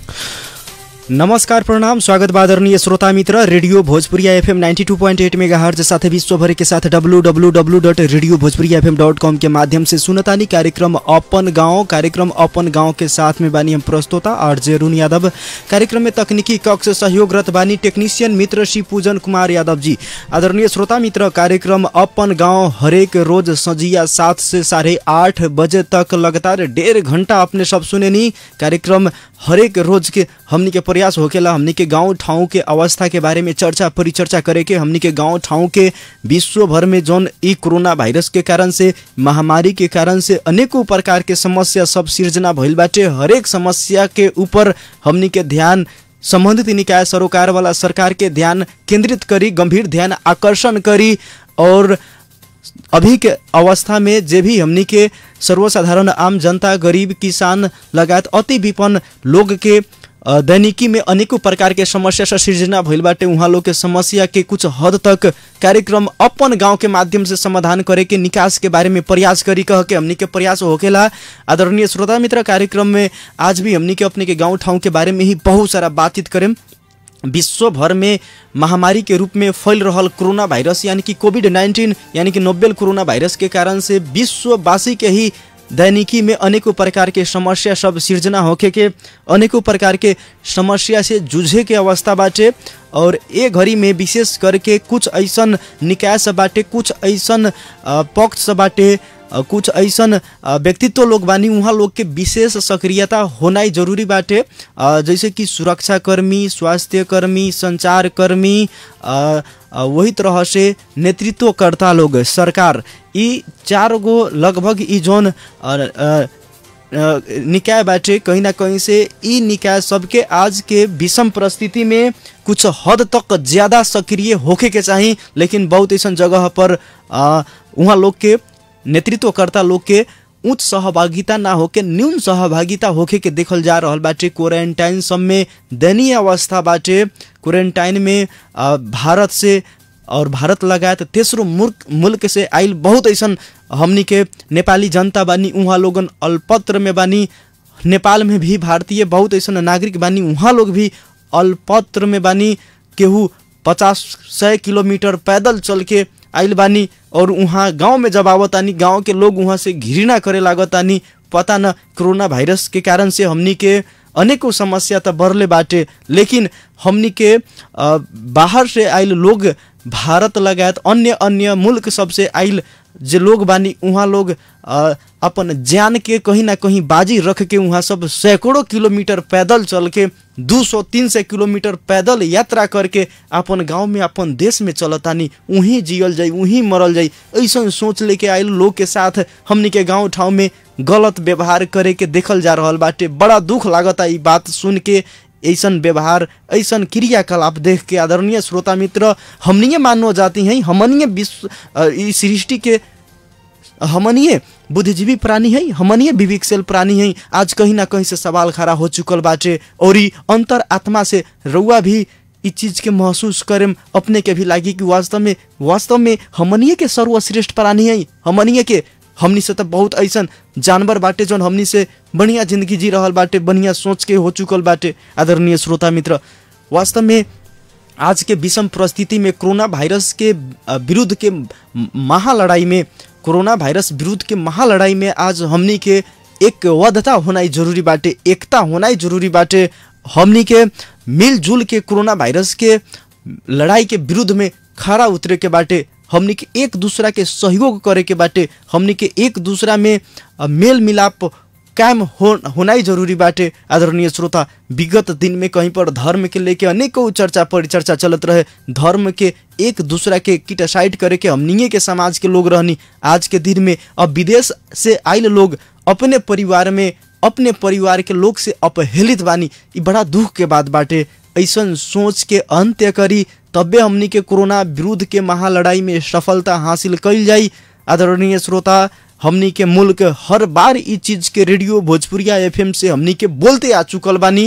नमस्कार प्रणाम स्वागत बा आदरणीय श्रोता मित्र रेडियो भोजपुरिया एफएम 92.8 मेगाहर्ज साथ विश्वभर के साथ www.radiobhojpuriafm.com के माध्यम से सुनतानी कार्यक्रम अपन गांव कार्यक्रम अपन गांव के साथ में बानी हम प्रस्तोता आरजे रुन यादव कार्यक्रम में तकनीकी कक्ष सहयोगरत बानी टेक्नीशियन मित्र श्री पूजन कुमार यादव जी आदरणीय श्रोता मित्र कार्यक्रम अपन गांव हरेक रोज सजिया सात से साढ़े आठ बजे तक लगातार डेढ़ घंटा अपने सब सुनेनी कार्यक्रम हरेक रोज के हमनी के प्रयास होकेला हमनी के गांव ठाउँ के अवस्था के बारे में चर्चा परिचर्चा करे के हमनी के गांव ठाउँ के विश्व भर में जौन ई कोरोना वायरस के कारण से महामारी के कारण से अनेकों प्रकार के समस्या सब सिर्जना भइल बाटे हरेक समस्या के ऊपर हमनी के ध्यान संबंधित निकाय सरोकार वाला सरकार के ध्यान केंद्रित करी गंभीर ध्यान आकर्षण करी और अभी के अवस्था में जे भी हमनी के सर्वसाधारण आम जनता गरीब किसान लगायत अति विपन्न लोग के अ, दैनिकी में अनेकों प्रकार के समस्या से सृजना भइल बाटे उहाँ लोग के समस्या के कुछ हद तक कार्यक्रम अपन गांव के माध्यम से समाधान करे के निकास के बारे में प्रयास करी कह के हमनी के प्रयास होकेला आदरणीय श्रोता मित्र कार्यक्रम में आज भी हमनी के अपने के गांव ठाउँ के बारे में ही बहुत सारा बातचीत करें विश्व भर में महामारी के रूप में फैल रहल कोरोना वायरस यानी कि कोविड नाइन्टीन यानी कि नोबेल कोरोना वायरस के कारण से विश्ववासी के ही दैनिकी में अनेकों प्रकार के समस्या सब सिर्जना होके के अनेकों प्रकार के समस्या से जूझे के अवस्था बाटे और ए घड़ी में विशेष करके कुछ ऐसन निकाय सब बाटे कुछ ऐसन अ, पक्ष सब बाटे अ, कुछ ऐसन अ, व्यक्तित्व लोग बानी उहाँ लोग के विशेष सक्रियता होनाइ जरूरी बाटे अ, जैसे कि सुरक्षा कर्मी स्वास्थ्य कर्मी संचार कर्मी अ, अ, वही तरह से नेतृत्वकर्ता लोग सरकार ई चार गो लगभग ई जोन अ, अ, अ, निकाय बाटे कहीं ना कहीं से ई निकाय सबके आज के विषम परिस्थिति में कुछ हद तक ज़्यादा सक्रिय होके के चाही लेकिन बहुत ऐसा जगह पर अ, उहाँ लोग के नेतृत्वकर्ता लोग के उच्च सहभागिता ना होके न्यून सहभागिता होके के देखल जा रहल बाटे क्वारंटाइन सब में दयनीय अवस्था बाटे क्वारंटाइन में अ, भारत से और भारत लगायत तेसरो मुल्क मुल्क से आइल बहुत ऐसन हमनी के नेपाली जनता बानी उहाँ लोगन अल्पत्र में बानी नेपाल में भी भारतीय बहुत ऐसन नागरिक बानी उहाँ लोग भी अल्पत्र में बानी केहू पचास सौ किलोमीटर पैदल चल के आइल बानी और उहाँ गांव में जब आवतानी गांव के लोग उहाँ से घृणा करे लागतानी पता न कोरोना वायरस के कारण से हमनी के अनेकों समस्या त बढ़ले बाटे लेकिन हमनी के अ, बाहर से आइल लोग भारत लगायत अन्य अन्य मुल्क सबसे आइल जे लोग बानी उहाँ लोग अ, अपन जान के कहीं ना कहीं बाजी रख के उहाँ सब सैकड़ों किलोमीटर पैदल चल के दू सौ तीन सौ किलोमीटर पैदल यात्रा करके अपन गांव में अपन देश में चलतानी उहीं जियल जाई उहीं मरल जाई ऐसा सोच लेके आइल लोग के साथ हमनी के गांव ठाउँ में गलत व्यवहार करे के देखल जा रहल बाटे बड़ा दुख लागता ई बात सुन के ऐसन व्यवहार ऐसन क्रियाकलाप देख के आदरणीय श्रोता मित्र हमनिए मानव जाती हैं हमनिए विश्व अ, ई सृष्टि के हमनिए बुद्धिजीवी प्राणी है हमनिए विवेकशील प्राणी है आज कहीं ना कहीं से सवाल खड़ा हो चुकल बाटे और ई अंतर आत्मा से रउआ भी ई चीज के महसूस करेम अपने के भी लागी कि वास्तव में वास्तव में हमनिए के सर्वश्रेष्ठ प्राणी है हमनिए के हमनी से तो बहुत ऐसन जानवर बाटे जौन हमनी से बढ़िया जिंदगी जी रहल बाटे बढ़िया सोच के हो चुकल बाटे आदरणीय श्रोता मित्र वास्तव में आज के विषम परिस्थिति में कोरोना वायरस के अ, विरुद्ध के म- महालड़ाई में कोरोना वायरस विरुद्ध के महालड़ाई में आज हमनी के एक वधता होनाइ जरूरी बाटे एकता होनाइ जरूरी बाटे हमनी के मिलजुल के कोरोना वायरस के लड़ाई के विरुद्ध में खड़ा उतरे के बाटे हमनी के एक दूसरा के सहयोग करे के बाटे हमनी के एक दूसरा में अ, मेल मिलाप कायम हो होनाइ जरूरी बाटे आदरणीय श्रोता विगत दिन में कहीं पर धर्म के लेके अनेकों चर्चा परिचर्चा चलत रहे धर्म के एक दूसरा के किटासाइड करे के हमनिए के समाज के लोग रहनी आज के दिन में अब विदेश से आइल लोग अपने परिवार में अपने परिवार के लोग से अपहेलित बानी ई बड़ा दुख के बात बाटे ऐसन सोच के अंत्य करी तबे हमनी के कोरोना विरुद्ध के महालड़ाई में सफलता हासिल कइल जाई आदरणीय श्रोता हमनी के मुल्क हर बार ई चीज के रेडियो भोजपुरिया एफएम से हमनी के बोलते आ चुकल बानी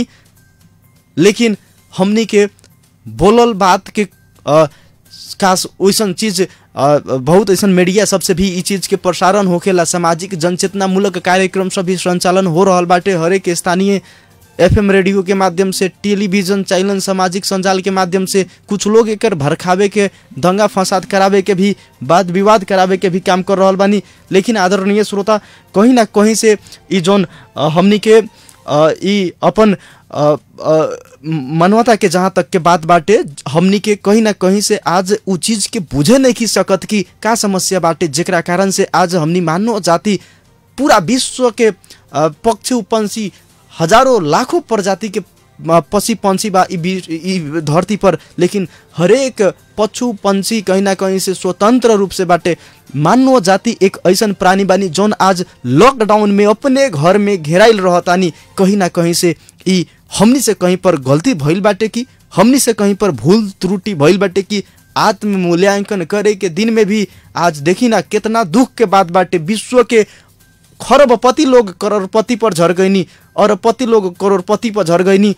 लेकिन हमनी के बोलल बात के अ, खास वैसन चीज अ, बहुत ऐसन मीडिया सबसे भी ई चीज के प्रसारण होखेला सामाजिक जनचेतना मूलक कार्यक्रम सब भी संचालन हो रहल बाटे हरेक स्थानीय एफएम रेडियो के माध्यम से टेलीविजन चैनल सामाजिक संजाल के माध्यम से कुछ लोग एकर भड़कावे के दंगा फसाद करावे के भी वाद विवाद करावे के भी काम कर रहल बानी लेकिन आदरणीय श्रोता कहीं ना कहीं से ई जौन अ, हमनी के अ, ई अपन अ, अ, मानवता के जहाँ तक के बात बाटे हमनी के कहीं ना कहीं से आज उ चीज के बुझे नहीं की सकत कि का समस्या बाटे जेकरा कारण से आज हमनी मानव जाति पूरा विश्व के अ, पक्षी पंछी हजारों लाखों प्रजाति के अ, पक्षी पंछी बा ई बी- ई धरती पर लेकिन हरेक पशु पंछी कहीं ना कहीं से स्वतंत्र रूप से बाटे मानव जाति एक ऐसन प्राणी बानी जौन आज लॉकडाउन में अपने घर में घेराइल रहतानी कहीं ना कहीं से ई हमनी से कहीं पर गलती भइल बाटे कि हमनी से कहीं पर भूल त्रुटि भइल बाटे कि आत्म मूल्यांकन करे के दिन में भी आज देखी ना कितना दुख के बात बाटे विश्व के खरबपति लोग करोड़पति पर झर गईनी अरबपति लोग करोड़पति पर झर गईनी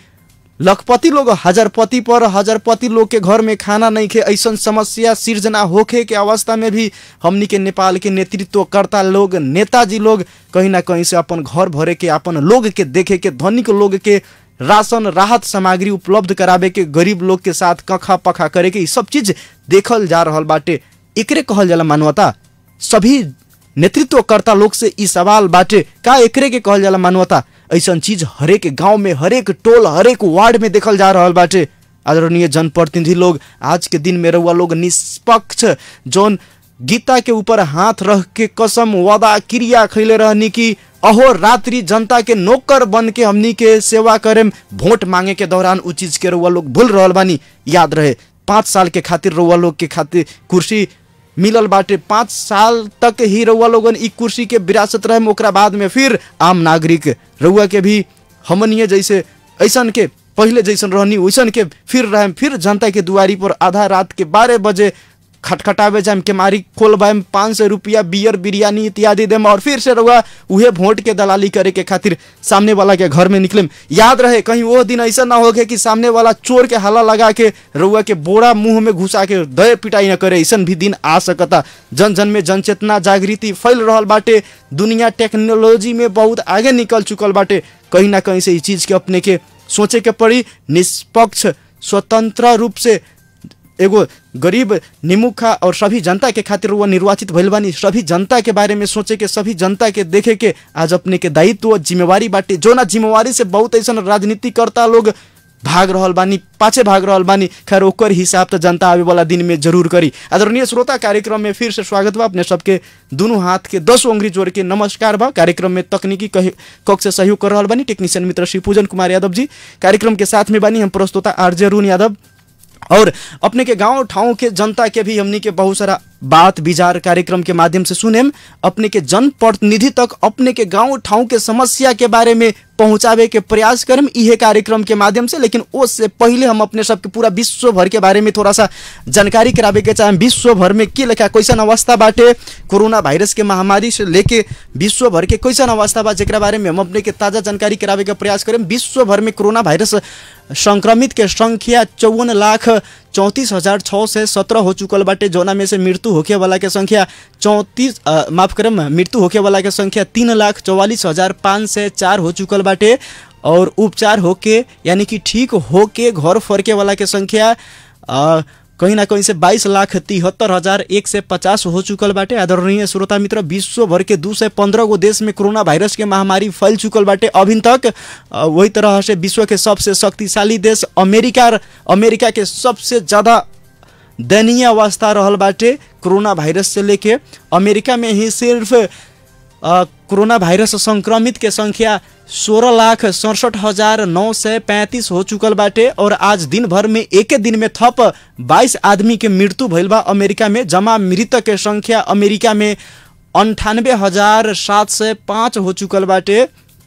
लखपति लोग हजारपति पर हजारपति लोग के घर में खाना नहीं खे ऐसन समस्या सिर्जना होखे के अवस्था में भी हमनी के नेपाल के नेतृत्वकर्ता लोग नेताजी लोग कहीं ना कहीं से अपन घर भरे के अपन लोग के देखे के धनिक लोग के राशन राहत सामग्री उपलब्ध करावे के गरीब लोग के साथ कखा पखा करे के ई सब चीज देखल जा रहल बाटे एकरे कहल जाला मानवता सभी नेतृत्वकर्ता लोग से ई सवाल बाटे का एकरे के कहल जाला मानवता ऐसन चीज हरेक गांव में हरेक टोल हरेक वार्ड में देखल जा रहल बाटे आदरणीय जनप्रतिनिधि लोग आज के दिन में रहुआ लोग निष्पक्ष जौन गीता के ऊपर हाथ रख के कसम वादा क्रिया खैले रहनी कि अहो रात्रि जनता के नौकर बन के हमनी के सेवा करे वोट मांगे के दौरान उ चीज के रउआ लोग भूल रहल बानी याद रहे पाँच साल के खातिर रउआ लोग के खातिर कुर्सी मिलल बाटे पाँच साल तक ही रउआ लोगन ई कुर्सी के विरासत रहे ओकरा बाद में फिर आम नागरिक रउआ के भी हमनिए जैसे ऐसन के पहले जैसन रहनी वैसन के फिर रहे फिर जनता के दुआरी पर आधा रात के बारह बजे खटखटावे जाम के मारी खोलबाएम पाँच सौ रुपया बियर बिरयानी इत्यादि देम और फिर से रहुआ उहे वोट के दलाली करे के खातिर सामने वाला के घर में निकलेम याद रहे कहीं वो दिन ऐसा ना हो कि सामने वाला चोर के हाला लगा के रउआ के बोरा मुंह में घुसा के दय पिटाई न करे ऐसन भी दिन आ सकता जन जन में जनचेतना जागृति फैल रहल बाटे दुनिया टेक्नोलॉजी में बहुत आगे निकल चुकल बाटे कहीं ना कहीं से इस चीज के अपने के सोचे के पड़ी निष्पक्ष स्वतंत्र रूप से एगो गरीब निमुखा और सभी जनता के खातिर वो निर्वाचित भइल बानी सभी जनता के बारे में सोचे के सभी जनता के देखे के आज अपने के दायित्व जिम्मेवारी बाटे जो ना जिम्मेवारी से बहुत ऐसा राजनीतिकर्ता लोग भाग रहल बानी पाछे भाग रहल बानी खैर ओकर हिसाब तो जनता आवे वाला दिन में जरूर करी आदरणीय श्रोता कार्यक्रम में फिर से स्वागत बा अपने सबके दोनों हाथ के दस उंगली जोड़ के नमस्कार बा कार्यक्रम में तकनीकी कही- कक्ष से सहयोग कर रहल बानी टेक्नीशियन मित्र श्री पूजन कुमार यादव जी कार्यक्रम के साथ में बानी हम प्रस्तोता आरजे अरुण यादव और अपने के गांव ठाउँ के जनता के भी हमनी के बहुत सारा बात विचार कार्यक्रम के माध्यम से सुनेम अपने के जनप्रतिनिधि तक अपने के गांव ठाउँ के समस्या के बारे में पहुंचावे के प्रयास करम इहे कार्यक्रम के माध्यम से लेकिन उससे पहले हम अपने सबके पूरा विश्व भर के बारे में थोड़ा सा जानकारी करावे के चाहे विश्व भर में के लेखा कैसन अवस्था बाटे कोरोना वायरस के महामारी से लेके विश्व भर के कैसन अवस्था बा जेकरा बारे में हम अपने के ताजा जानकारी करावे के प्रयास करें विश्व भर में कोरोना वायरस संक्रमित के संख्या चौवन लाख चौंतीस हजार छः सौ सत्रह हो चुकल बाटे जौना में से मृत्यु होखे वाला के संख्या चौंतीस अ, माफ करम मृत्यु होखे वाला के संख्या तीन लाख चौवालीस हजार पाँच सौ चार हो चुकल बाटे और उपचार होके यानी कि ठीक होके घर फरके वाला के संख्या अ, कहीं ना कहीं से बाईस लाख तिहत्तर हजार एक सौ पचास हो चुकल बाटे आदरणीय श्रोता मित्र विश्व भर के दू सौ पंद्रह गो देश में कोरोना वायरस के महामारी फैल चुकल बाटे अभी तक अ, वही तरह से विश्व के सबसे शक्तिशाली देश अमेरिका अमेरिका के सबसे ज़्यादा दयनीय अवस्था रहल बाटे कोरोना वायरस से लेके अमेरिका में ही सिर्फ अ, कोरोना वायरस संक्रमित के संख्या सोलह लाख सड़सठ हजार नौ सौ पैंतीस हो चुकल बाटे और आज दिन भर में एक दिन में थप बाईस आदमी के मृत्यु भइल बा अमेरिका में जमा मृतक के संख्या अमेरिका में अंठानबे हजार सात सौ पाँच हो चुकल बाटे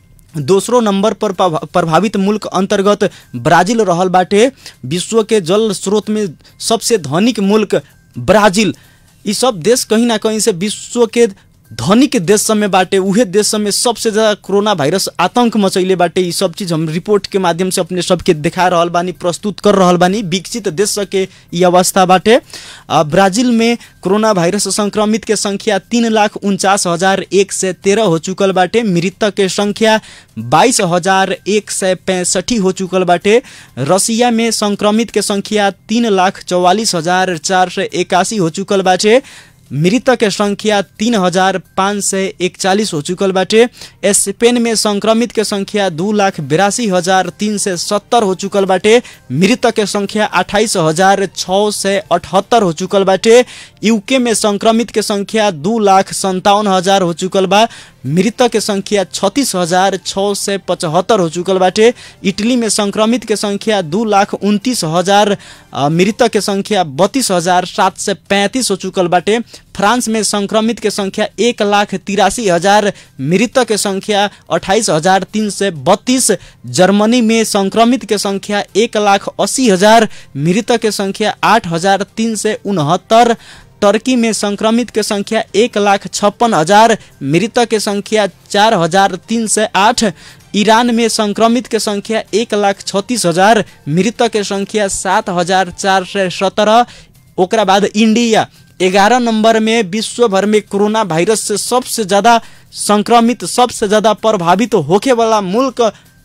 दोसरो नंबर पर प्रभा- प्रभावित मुल्क अंतर्गत ब्राजील रहल बाटे विश्व के जल स्रोत में सबसे धनिक मुल्क ब्राजील ई सब देश कहीं ना कहीं से विश्व के धनिक देश सब में बाटे उहे देश सब में सबसे ज्यादा कोरोना वायरस आतंक मचैले बाटे ई सब चीज हम रिपोर्ट के माध्यम से अपने सबके देखा रहल बानी प्रस्तुत कर रहल बानी विकसित देश सब के ई अवस्था बाटे आ, ब्राजील में कोरोना वायरस संक्रमित के संख्या तीन लाख उनचास हजार एक सय तेरह हो चुकल बाटे मृतक के संख्या बाईस हजार एक सय पैंसठी हो चुकल बाटे रसिया में संक्रमित के संख्या तीन लाख चौवालीस हजार चार सय इक्यासी हो चुकल बाटे मृतक के संख्या तीन हजार पाँच सय एकचालिस हो चुकल बाटे स्पेन में संक्रमित के संख्या दू लाख बिरासी हजार तीन सय सत्तर हो चुकल बाटे मृतक के संख्या अठाइस हजार छ सय अठहत्तर हो चुकल बाटे यूके में संक्रमित के संख्या दू लाख संतावन हजार हो चुकल बा मृतक के संख्या छत्तीस हजार छ सय पचहत्तर हो चुकल बाटे इटली में संक्रमित के संख्या दू लाख उनतीस हजार अ, मृतक के संख्या बत्तीस हजार सात सय पैंतीस हो चुकल बाटे फ्रांस में संक्रमित के संख्या एक लाख तिरासी हजार मृतक के संख्या अट्ठाईस हजार तीन सय बत्तीस जर्मनी में संक्रमित के संख्या एक लाख अस्सी हजार मृतक के संख्या आठ हजार तीन सय उनहत्तर टर्की में संक्रमित के संख्या एक लाख छप्पन हजार मृतक के संख्या चार हजार तीन सय आठ ईरान में संक्रमित के संख्या एक लाख छत्तीस हजार मृतक के संख्या सात हजार चार सय सत्रह ओकरा बाद इंडिया ग्यारह नंबर में विश्व भर में कोरोना वायरस से सबसे ज्यादा संक्रमित सबसे ज्यादा प्रभावित होखे वाला मुल्क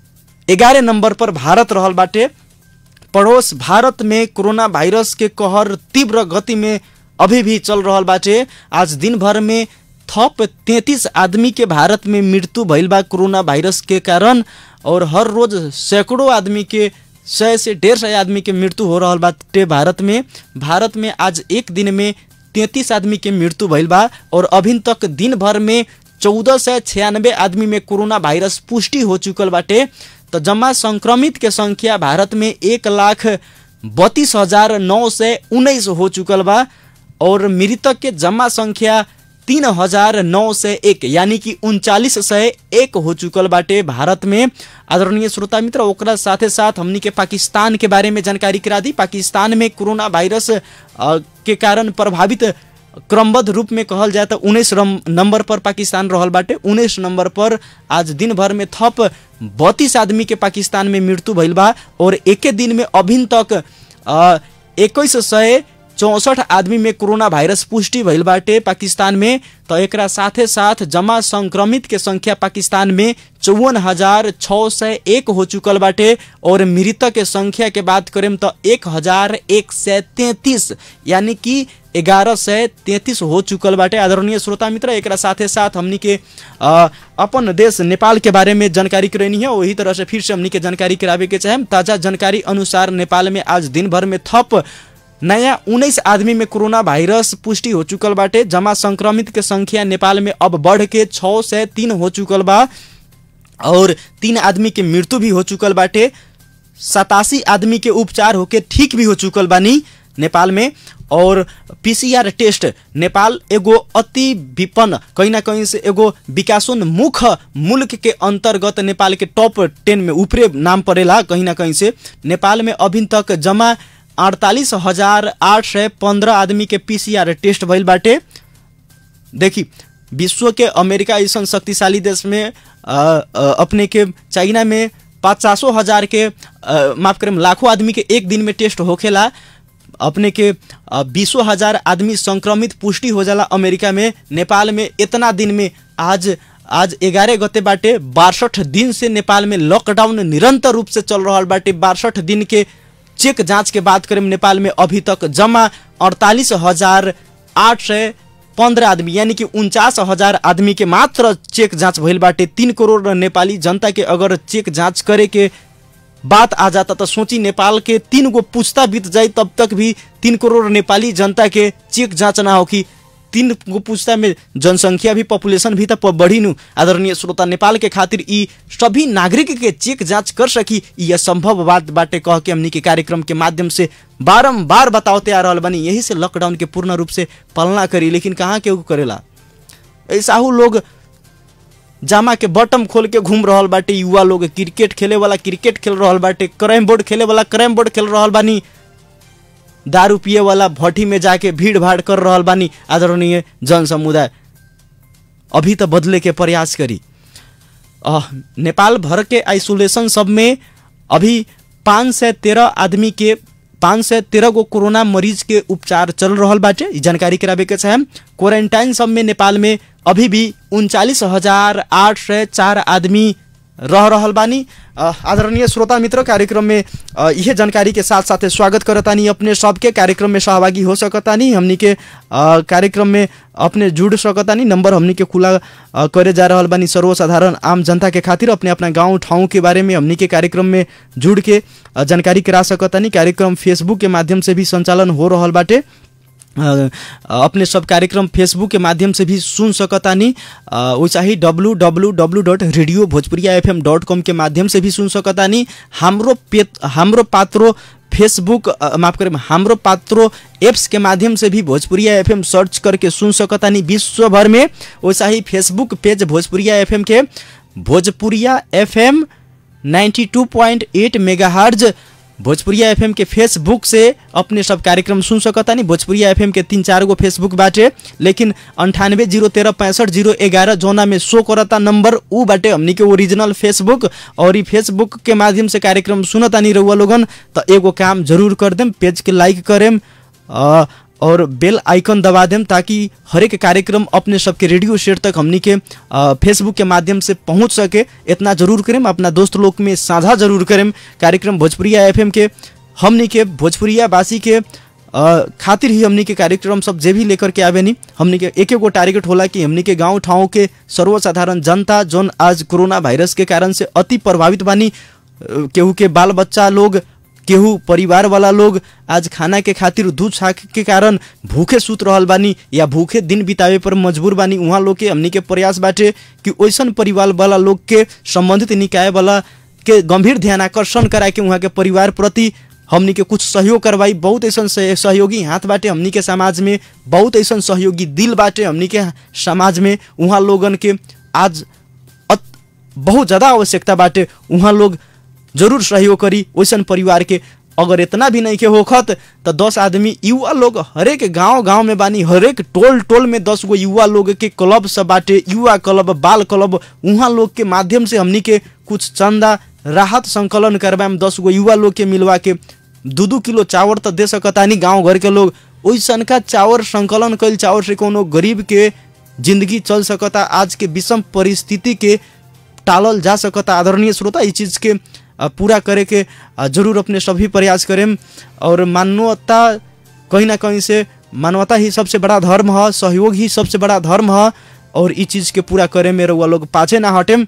ग्यारह नंबर पर भारत रहल बाटे पड़ोस भारत में कोरोना वायरस के कहर तीव्र गति में अभी भी चल रहल बाटे आज दिन भर में थप तैंतीस आदमी के भारत में मृत्यु भइल बा कोरोना वायरस के कारण और हर रोज सैकड़ों आदमी के सौ से डेढ़ सौ आदमी के मृत्यु हो रहल बाटे भारत में भारत में आज एक दिन में तैंतीस आदमी के मृत्यु भइल बा और अभी तक दिन भर में चौदह सौ छियानबे आदमी में कोरोना वायरस पुष्टि हो चुकल बाटे तो जमा संक्रमित के संख्या भारत में एक लाख बत्तीस हजार नौ सौ उन्नीस हो चुकल बा और मृतक के जमा संख्या तीन हजार नौ सौ एक यानी कि उनचालीस सौ एक हो चुकल बाटे भारत में आदरणीय श्रोता मित्र ओकरा साथे साथ हमनी के पाकिस्तान के बारे में जानकारी करा दी पाकिस्तान में कोरोना वायरस अ, के कारण प्रभावित क्रमबद्ध रूप में कहल जाए तो उन्नीस नंबर पर पाकिस्तान रहल बाटे उन्नीस नंबर पर आज दिन भर में थप बत्तीस आदमी के पाकिस्तान में मृत्यु भइल बा और एके दिन में अभिन तक इक्कीस सय चौसठ आदमी में कोरोना वायरस पुष्टि भइल बाटे पाकिस्तान में तो एकरा साथे साथ जमा संक्रमित के संख्या पाकिस्तान में चौवन हजार छ सय एक हो चुकल बाटे और मृतक के संख्या के बात करें तो एक हजार एक सय तैंतीस यानी कि ग्यारह सय तैंतीस हो चुकल बाटे आदरणीय श्रोता मित्र एकरा साथे साथ हमनी के अ, अपन देश नेपाल के बारे में जानकारी करनी है वही तरह से फिर से हमनी के जानकारी करावे के चाहे ताजा जानकारी अनुसार नेपाल में आज दिन भर में थप नया उन्नीस आदमी में कोरोना वायरस पुष्टि हो चुकल बाटे जमा संक्रमित के संख्या नेपाल में अब बढ़ के छः से तीन हो चुकल बा और तीन आदमी के मृत्यु भी हो चुकल बाटे सतासी आदमी के उपचार होके ठीक भी हो चुकल बानी नेपाल में और पीसीआर टेस्ट नेपाल एगो अति विपन्न कहीं ना कहीं से एगो विकासोन्मुख मुल्क के अंतर्गत नेपाल के टॉप टेन में ऊपरे नाम पड़ेला कहीं ना कहीं से नेपाल में अभी तक जमा अड़तालीस हजार आठ सौ पंद्रह आदमी के पीसीआर टेस्ट भइल बाटे देखी विश्व के अमेरिका ऐसा शक्तिशाली देश में अ, अ, अपने के चाइना में पचासों हजार के अ, माफ करें लाखों आदमी के एक दिन में टेस्ट होखेला अपने के बीसों हजार आदमी संक्रमित पुष्टि हो जाला अमेरिका में नेपाल में इतना दिन में आज आज ग्यारह गते बाटे बासठ दिन से नेपाल में लॉकडाउन निरंतर रूप से चल रहा बाटे बासठ दिन के चेक जांच के बात करें नेपाल में अभी तक जमा अड़तालीस हजार आठ सौ पंद्रह आदमी यानी कि उनचास हजार आदमी के मात्र चेक जांच भइल बाटे तीन करोड़ नेपाली जनता के अगर चेक जांच करे के बात आ जाता तो सोची नेपाल के तीन गो पुस्ता बीत जाई तब तक भी तीन करोड़ नेपाली जनता के चेक जांच ना होखी तीन गो पुस्ता में जनसंख्या भी पॉपुलेशन भी तो बढ़ी नु आदरणीय श्रोता नेपाल के खातिर ई सभी नागरिक के चेक जांच कर सकी ई असंभव बात बाटे कह के हमनी के कार्यक्रम के माध्यम से बारम्बार बताते आ रहल बनी यही से लॉकडाउन के पूर्ण रूप से पालना करी लेकिन कहाँ केहू करेला ऐसा लोग जामा के बटम खोल के घूम रहल बाटे युवा लोग क्रिकेट खेले वाला क्रिकेट खेल रहल बाटे कैरम बोर्ड खेले वाला कैरम बोर्ड खेल रहल बानी दारू पिए वाला भट्टी में जाके भीड़ भाड़ कर रहल बानी आदरणीय जन समुदाय अभी तो बदले के प्रयास करी अ, नेपाल भर के आइसोलेशन सब में अभी पाँच सय तेरह आदमी के पाँच सय तेरह गो कोरोना मरीज के उपचार चल रहल बाटे ई जानकारी करावे के चाहे क्वारंटाइन सब में नेपाल में अभी भी उनचालीस हजार आठ सय चार आदमी रह रहल बानी अ, आदरणीय श्रोता मित्र कार्यक्रम में अ, इहे जानकारी के साथ साथ स्वागत करतानी अपने सबके कार्यक्रम में सहभागी हो सकतानी हमनी के अ, कार्यक्रम में अपने जुड़ सकतानी नंबर हमनी के खुला अ, करे जा रहल बानी सर्वसाधारण आम जनता के खातिर अपने अपना गांव ठाउँ के बारे में हमनी के कार्यक्रम में जुड़ के अ, जानकारी करा सकतानी कार्यक्रम फेसबुक के माध्यम से भी संचालन हो रहल बाटे अ, अपने सब कार्यक्रम फेसबुक के माध्यम से भी सुन सकतानी वैसा ही W W W dot radio Bhojpuriya F M dot com के माध्यम से भी सुन सकतानी हाम्रो पे हाम्रो पात्रो फेसबुक अ, माफ करें हाम्रो पात्रो एप्स के माध्यम से भी भोजपुरिया एफएम सर्च करके सुन सकतानी विश्व भर में वैसा ही फेसबुक पेज भोजपुरिया एफएम के Bhojpuriya FM 92.8 megahertz Bhojpuriya FM के फेसबुक से अपने सब कार्यक्रम सुन सकतानी भोजपुरिया एफएम के तीन चार गो फेसबुक बाटे लेकिन अंठानवे जीरो तेरह पैंसठ जीरो ग्यारह जोना में शो करता नंबर ऊ बाटे हमनी के ओरिजिनल फेसबुक और ई फेसबुक के माध्यम से कार्यक्रम सुनतानी रहुआ लोगन तो एगो काम जरूर कर देम पेज के लाइक करेम अ, और बेल आइकन दबा देम ताकि हरेक कार्यक्रम अपने सबके रेडियो सेट तक हमनी के अ, फेसबुक के माध्यम से पहुंच सके इतना जरूर करें अपना दोस्त लोग में साझा जरूर करें कार्यक्रम भोजपुरिया एफएम के हमनी के भोजपुरिया वासी के अ, खातिर ही हमनी के कार्यक्रम सब जे भी लेकर के आवे नी हमनी के एक एगो टारगेट होला कि हमनी के गांव ठाउँ के सर्वसाधारण जनता जोन आज कोरोना वायरस के कारण से अति प्रभावित बानी अ, केहू के बाल बच्चा लोग केहू परिवार वाला लोग आज खाना के खातिर दूध छाक के कारण भूखे सूत रहल बानी या भूखे दिन बितावे पर मजबूर बानी उहाँ लोग के हमनी के प्रयास बाटे कि ओइसन परिवार वाला लोग के संबंधित निकाय वाला के गंभीर ध्यान आकर्षण करा के उहाँ के परिवार प्रति हमनी के कुछ सहयोग करवाई बहुत ऐसा सहयोगी हाथ बाटे हमनी के समाज में बहुत ऐसा सहयोगी दिल बाटे हमनी के समाज में उहाँ लोगन के आज अत- बहुत ज़्यादा आवश्यकता बाटे उहाँ लोग जरूर सहयोग करी वैसन परिवार के अगर इतना भी नहीं के होखत तो दस आदमी युवा लोग हरेक गांव गांव में बानी हरेक टोल टोल में दस गो युवा लोग के क्लब सब बाटे युवा क्लब बाल क्लब उहाँ लोग के माध्यम से हमनी के कुछ चंदा राहत संकलन करवाएम दस गो युवा लोग के मिलवा के दू दू किलो चावल तो दे सकतानी गांव घर के लोग ओइसन का चावल संकलन कल चावल से कोनो गरीब के जिंदगी चल सकता आज के विषम परिस्थिति के टालल जा सकता आदरणीय श्रोता इस चीज़ के अ, पूरा करे के अ, जरूर अपने सभी प्रयास करें और मानवता कहीं ना कहीं से मानवता ही सबसे बड़ा धर्म है सहयोग ही सबसे बड़ा धर्म है और इस चीज़ के पूरा करे में रउआ लोग पाछे ना हटेम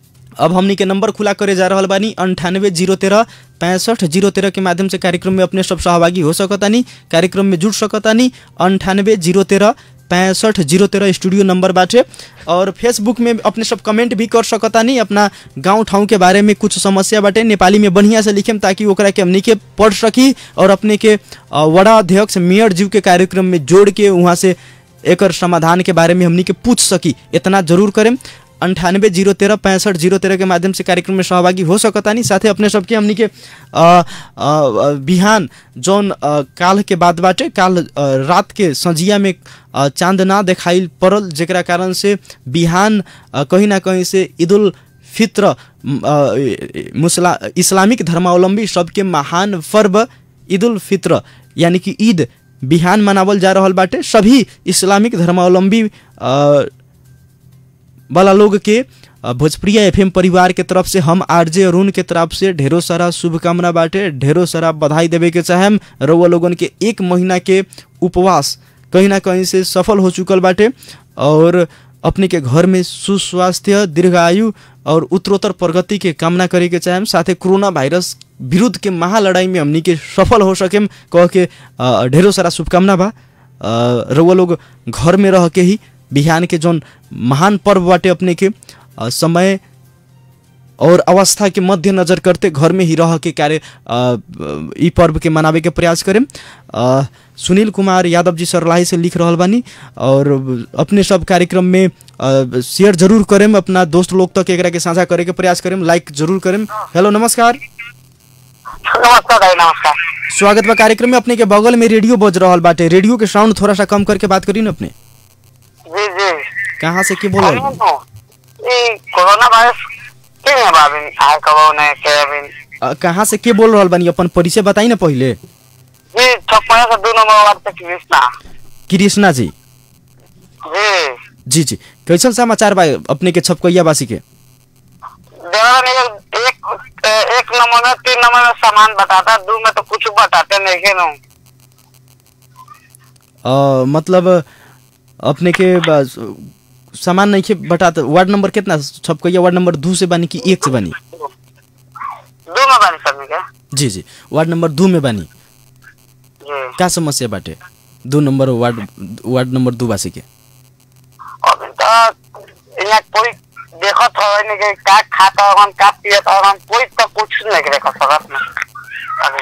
अब हमनी के नंबर खुला करे जा रहल बानी अंठानवे जीरो तेरह पैंसठ जीरो तेरह के माध्यम से कार्यक्रम में अपने सब सहभागी हो सकतानी कार्यक्रम में जुड़ सकतानी अंठानवे जीरो तेरह पैंसठ जीरो तेरह स्टूडियो नंबर बाटे और फेसबुक में अपने सब कमेंट भी कर सकतानी अपना गांव ठाउँ के बारे में कुछ समस्या बाटे नेपाली में बढ़िया से लिखेम ताकि ओकरा के हमनी के पढ़ सकी और अपने के अ, वड़ा अध्यक्ष मेयर जीव के कार्यक्रम में जोड़ के वहाँ से एकर समाधान के बारे में हमनी के पूछ सकी इतना जरूर करें अंठानवे जीरो तेरह पैंसठ जीरो तेरह के माध्यम से कार्यक्रम में सहभागी हो सकतानी साथे अपने सबके हमनी के अ, अ, अ, बिहान जौन अ, काल के बाद बाटे काल अ, रात के संझिया में अ, चांद ना देखाइल पड़ल जेकरा कारण से बिहान अ, कहीं ना कहीं से ईदुल फित्र म, अ, मुसला इस्लामिक धर्मावलंबी सबके महान पर्व ईदुल फित्र यानी कि ईद बिहान मनावल जा रहल बाटे सभी इस्लामिक धर्मावलंबी अ, वाला लोग के अ, भोजप्रिया एफएम परिवार के तरफ से हम आरजे अरुण के तरफ से ढेरों सारा शुभकामना बाटे ढेरों सारा बधाई देवे के चाहेम रउआ लोगन के एक महीना के उपवास कहीं ना कहीं से सफल हो चुकल बाटे और अपने के घर में सुस्वास्थ्य दीर्घायु और उत्तरोत्तर प्रगति के कामना करे के चाहेम साथे कोरोना वायरस विरुद्ध के महालड़ाई में हमनी के सफल हो सकेम कह के अ, ढेरों सारा शुभकामना बा अ, रउआ लोग घर में रह के ही बिहान के जौन महान पर्व बाटे अपने के अ, समय और अवस्था के मद्देनजर करते घर में ही रह के कार्य अ, ई पर्व के मनावे के प्रयास करें अ, सुनील कुमार यादव जी सरलाही से लिख रहल बानी और अपने सब कार्यक्रम में अ, शेयर जरूर करें अपना दोस्त लोग तक एकरा के साझा करे के प्रयास करें लाइक जरूर करें हेलो नमस्कार नमस्कार भाई नमस्कार स्वागत बा कार्यक्रम में अपने के बगल में रेडियो बज रहल बाटे रेडियो के साउंड थोड़ा सा कम करके बात करी न अपने जी जी कहाँ से के बोल रहल अभी तो ये कोरोना वायरस के है बाबी आए कबो ने के अभी अ, कहाँ से के बोल रहल बानी अपन परिचय बताई ना पहिले जी छप्पन से दो नंबर वार्ड से कृष्णा कृष्णा जी जी जी जी कैसन समाचार बा अपने के छपकैया वासी के देवर ने एक एक एक नंबर में तीन नंबर में सामान बताता दो में तो कुछ बताते नहीं के नो अ, मतलब अपने के बस, सामान नहीं के बटात वार्ड नंबर कितना छपकैया वार्ड नंबर दू से बानी कि एक से बानी दो में बनी सभी के जी जी वार्ड नंबर दू में बानी जी का समस्या बाटे दू नंबर वार्ड वार्ड नंबर दू वासी के अभी तो यहाँ कोई देखत हो नहीं कि का खाता हम का पियत हम कोई तो कुछ नहीं देख सकत ना अभी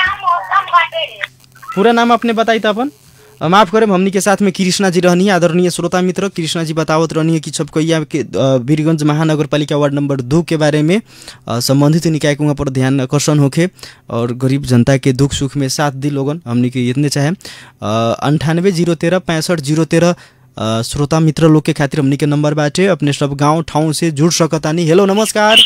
पूरा नाम अपने बताई था अपन अ, माफ करें हमनी के साथ में कृष्णा जी रहनी आदरणीय श्रोता मित्र कृष्णा जी बतावत रहनी कि छपकैया के अ, वीरगंज महानगर पालिका वार्ड नंबर दो के बारे में अ, संबंधित निकाय के वहाँ पर ध्यान आकर्षण होखे और गरीब जनता के दुख सुख में साथ दी लोगन हमनी के इतने चाहे अंठानवे जीरो तेरह पैंसठ जीरो तेरह अ, श्रोता मित्र लोग के खातिर हमनी के नंबर बाटे अपने सब गांव ठाउँ से जुड़ सकतानी हेलो नमस्कार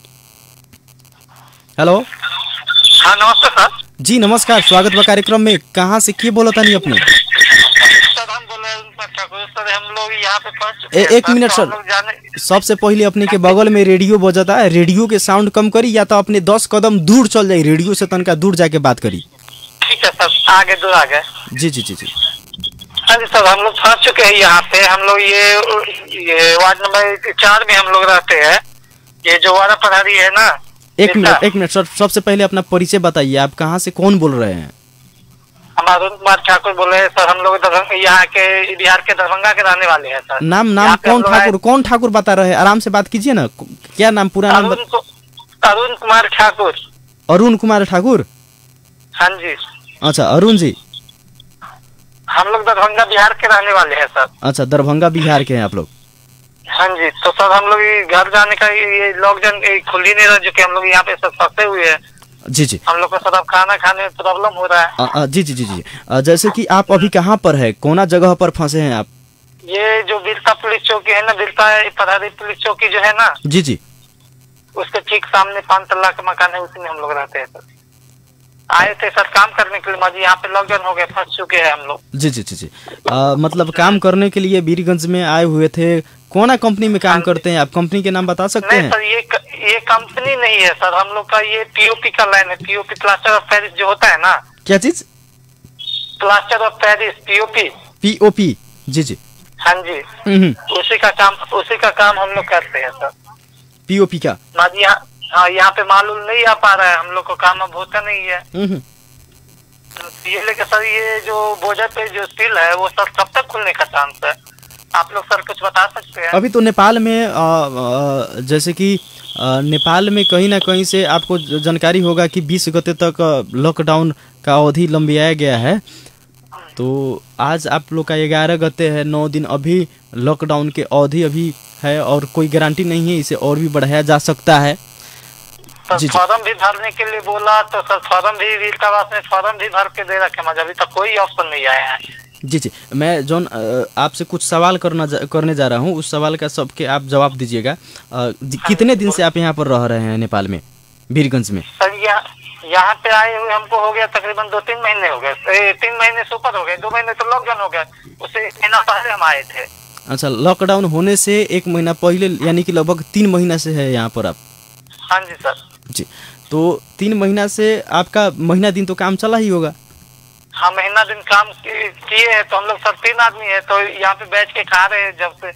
हेलो हाँ नमस्ते सर जी नमस्कार स्वागत बा कार्यक्रम में कहाँ से के बोलतानी अपने सर हम बोल रहे हैं ठाकुर सर हम लोग यहाँ पे पहुंच चुके ए- हैं, एक मिनट, तो सर। हम लोग जाने सबसे पहले अपने के बगल में रेडियो बजता है रेडियो के साउंड कम करी या तो अपने दस कदम दूर चल जाई रेडियो से तनका दूर जाके बात करी ठीक है सर आगे दूर आगे जी जी जी जी हाँ जी सर हम लोग पहुंच चुके हैं यहाँ पे हम लोग ये ये वार्ड नंबर चार में हम लोग रहते हैं ये जो वारा प्रहरी है ना एक इसका- मिनट एक मिनट सर सबसे पहले अपना परिचय बताइए आप कहाँ से कौन बोल रहे हैं हम अरुण कुमार ठाकुर बोले हैं सर हम लोग दरभंगा यहाँ के बिहार के दरभंगा के रहने वाले हैं सर नाम नाम यहाँ पे हम कौन लोग आए- ठाकुर कौन ठाकुर बता रहे हैं आराम से बात कीजिए ना क्या नाम पूरा नाम अरुण बत... कु- अरुण कुमार ठाकुर अरुण कुमार ठाकुर हाँ जी अच्छा अरुण जी हम लोग दरभंगा बिहार के रहने वाले हैं सर अच्छा दरभंगा बिहार के हैं आप लोग हाँ जी तो सर हम लोग ये घर जाने का ये लॉकडाउन ये खुल ही नहीं रहा जो कि हम लोग यहाँ पे सब फंसे हुए हैं जी जी हम लोग को सर अब खाना खाने में प्रॉब्लम हो रहा है अ, अ, जी जी जी जी अ, जैसे कि आप अभी कहाँ पर है कोना जगह पर फंसे हैं आप ये जो बिरता पुलिस चौकी है ना बिरता पधारी पुलिस चौकी जो है ना जी जी उसके ठीक सामने पांच तल्ला का मकान है उसी में हम लोग रहते हैं सर आए थे सर काम करने के लिए मजी यहाँ पे लॉकडाउन हो गए फंस चुके हैं हम लोग जी जी जी जी अ, मतलब काम करने के लिए वीरगंज में आए हुए थे कोना कंपनी में काम करते हैं आप कंपनी के नाम बता सकते नहीं हैं सर ये क- ये कंपनी नहीं है सर हम लोग का ये पीओपी का लाइन है पीओपी प्लास्टर ऑफ पेरिस जो होता है ना क्या चीज plaster of Paris POP POP जी जी हाँ जी उसी का काम उसी का काम हम लोग करते हैं सर पीओपी का माजी यहाँ हाँ यहाँ पे मालूम नहीं आ पा रहा है हम लोग को काम अब होता नहीं है हम्म, तो ये लेके सर ये जो बोझा पे जो स्टील है वो सर कब तक खुलने का चांस है आप लोग सर कुछ बता सकते हैं अभी तो नेपाल में अ, अ, जैसे कि अ, नेपाल में कहीं ना कहीं से आपको ज- जानकारी होगा कि 20 गते तक अ, लॉकडाउन का अवधि लंबियाया गया है तो आज आप लोग का ग्यारह गते है नौ दिन अभी लॉकडाउन के अवधि अभी है और कोई गारंटी नहीं है इसे और भी बढ़ाया जा सकता है सर जी, जी। फॉर्म भी भरने के लिए बोला तो सर फॉर्म भी वीरतावास में फॉर्म भी भर के दे रखे मजा अभी तक कोई ऑप्शन नहीं आया है जी जी मैं जॉन अ, आपसे कुछ सवाल करना जा, करने जा रहा हूँ उस सवाल का सबके आप जवाब दीजिएगा अ, जी- कितने दिन से आप यहाँ पर रह रहे हैं नेपाल में वीरगंज में सर यहाँ यहाँ पे आए हुए हमको हो गया तकरीबन दो तीन महीने हो गए ए, तीन महीने से ऊपर हो गए दो महीने तो लॉकडाउन हो गया उससे एक महीना पहले हम आए थे अच्छा लॉकडाउन होने से एक महीना पहले यानी कि लगभग तीन महीना से है यहाँ पर आप हाँ जी सर जी तो तीन महीना से आपका महीना दिन तो काम चला ही होगा हाँ महीना दिन काम कि- किए हैं तो हम लोग सर तीन आदमी है तो यहाँ पे बैठ के खा रहे हैं जब से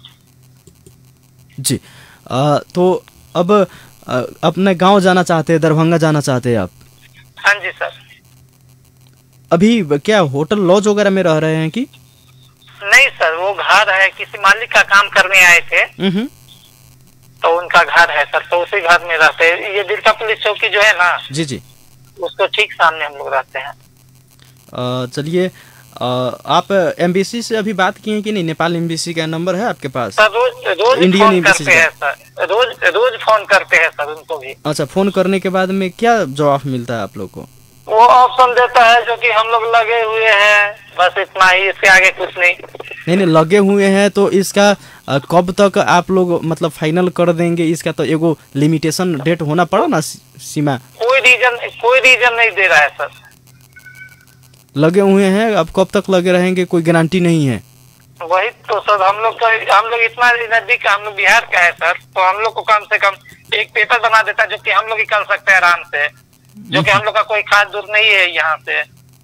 जी अ, तो अब अ, अपने गांव जाना चाहते हैं दरभंगा जाना चाहते हैं आप हाँ जी सर अभी क्या होटल लॉज वगैरह में रह रहे हैं कि नहीं सर वो घर है किसी मालिक का काम करने आए थे हम्म तो उनका घर है सर तो उसी घर में रहते हैं ये बिरका पुलिस चौकी जो है ना जी जी उसको ठीक सामने हम लोग रहते हैं अ, चलिए अ, आप एमबीसी से अभी बात किए हैं कि नहीं नेपाल एमबीसी का नंबर है आपके पास सर रोज रोज इंडियन फोन एम्बेसी करते हैं सर रोज रोज फोन करते हैं सर उनको भी अच्छा फोन करने के बाद में क्या जवाब मिलता है आप लोग को वो ऑप्शन देता है जो कि हम लोग लगे हुए हैं बस इतना ही इसके आगे कुछ नहीं नहीं नहीं लगे हुए हैं तो इसका अ, कब तक आप लोग मतलब फाइनल कर देंगे इसका तो एगो लिमिटेशन डेट होना पड़ा ना सी- सीमा कोई रीजन कोई रीजन नहीं दे रहा है सर लगे हुए हैं अब कब तक लगे रहेंगे कोई गारंटी नहीं है वही तो सर हम लोग का हम लोग इतना नजदीक हम लोग बिहार का है सर तो हम लोग को कम से कम एक पेपर बना देता जो कि हम लोग ही कर सकते हैं आराम से जो कि हम लोग का कोई खास दूर नहीं है यहाँ से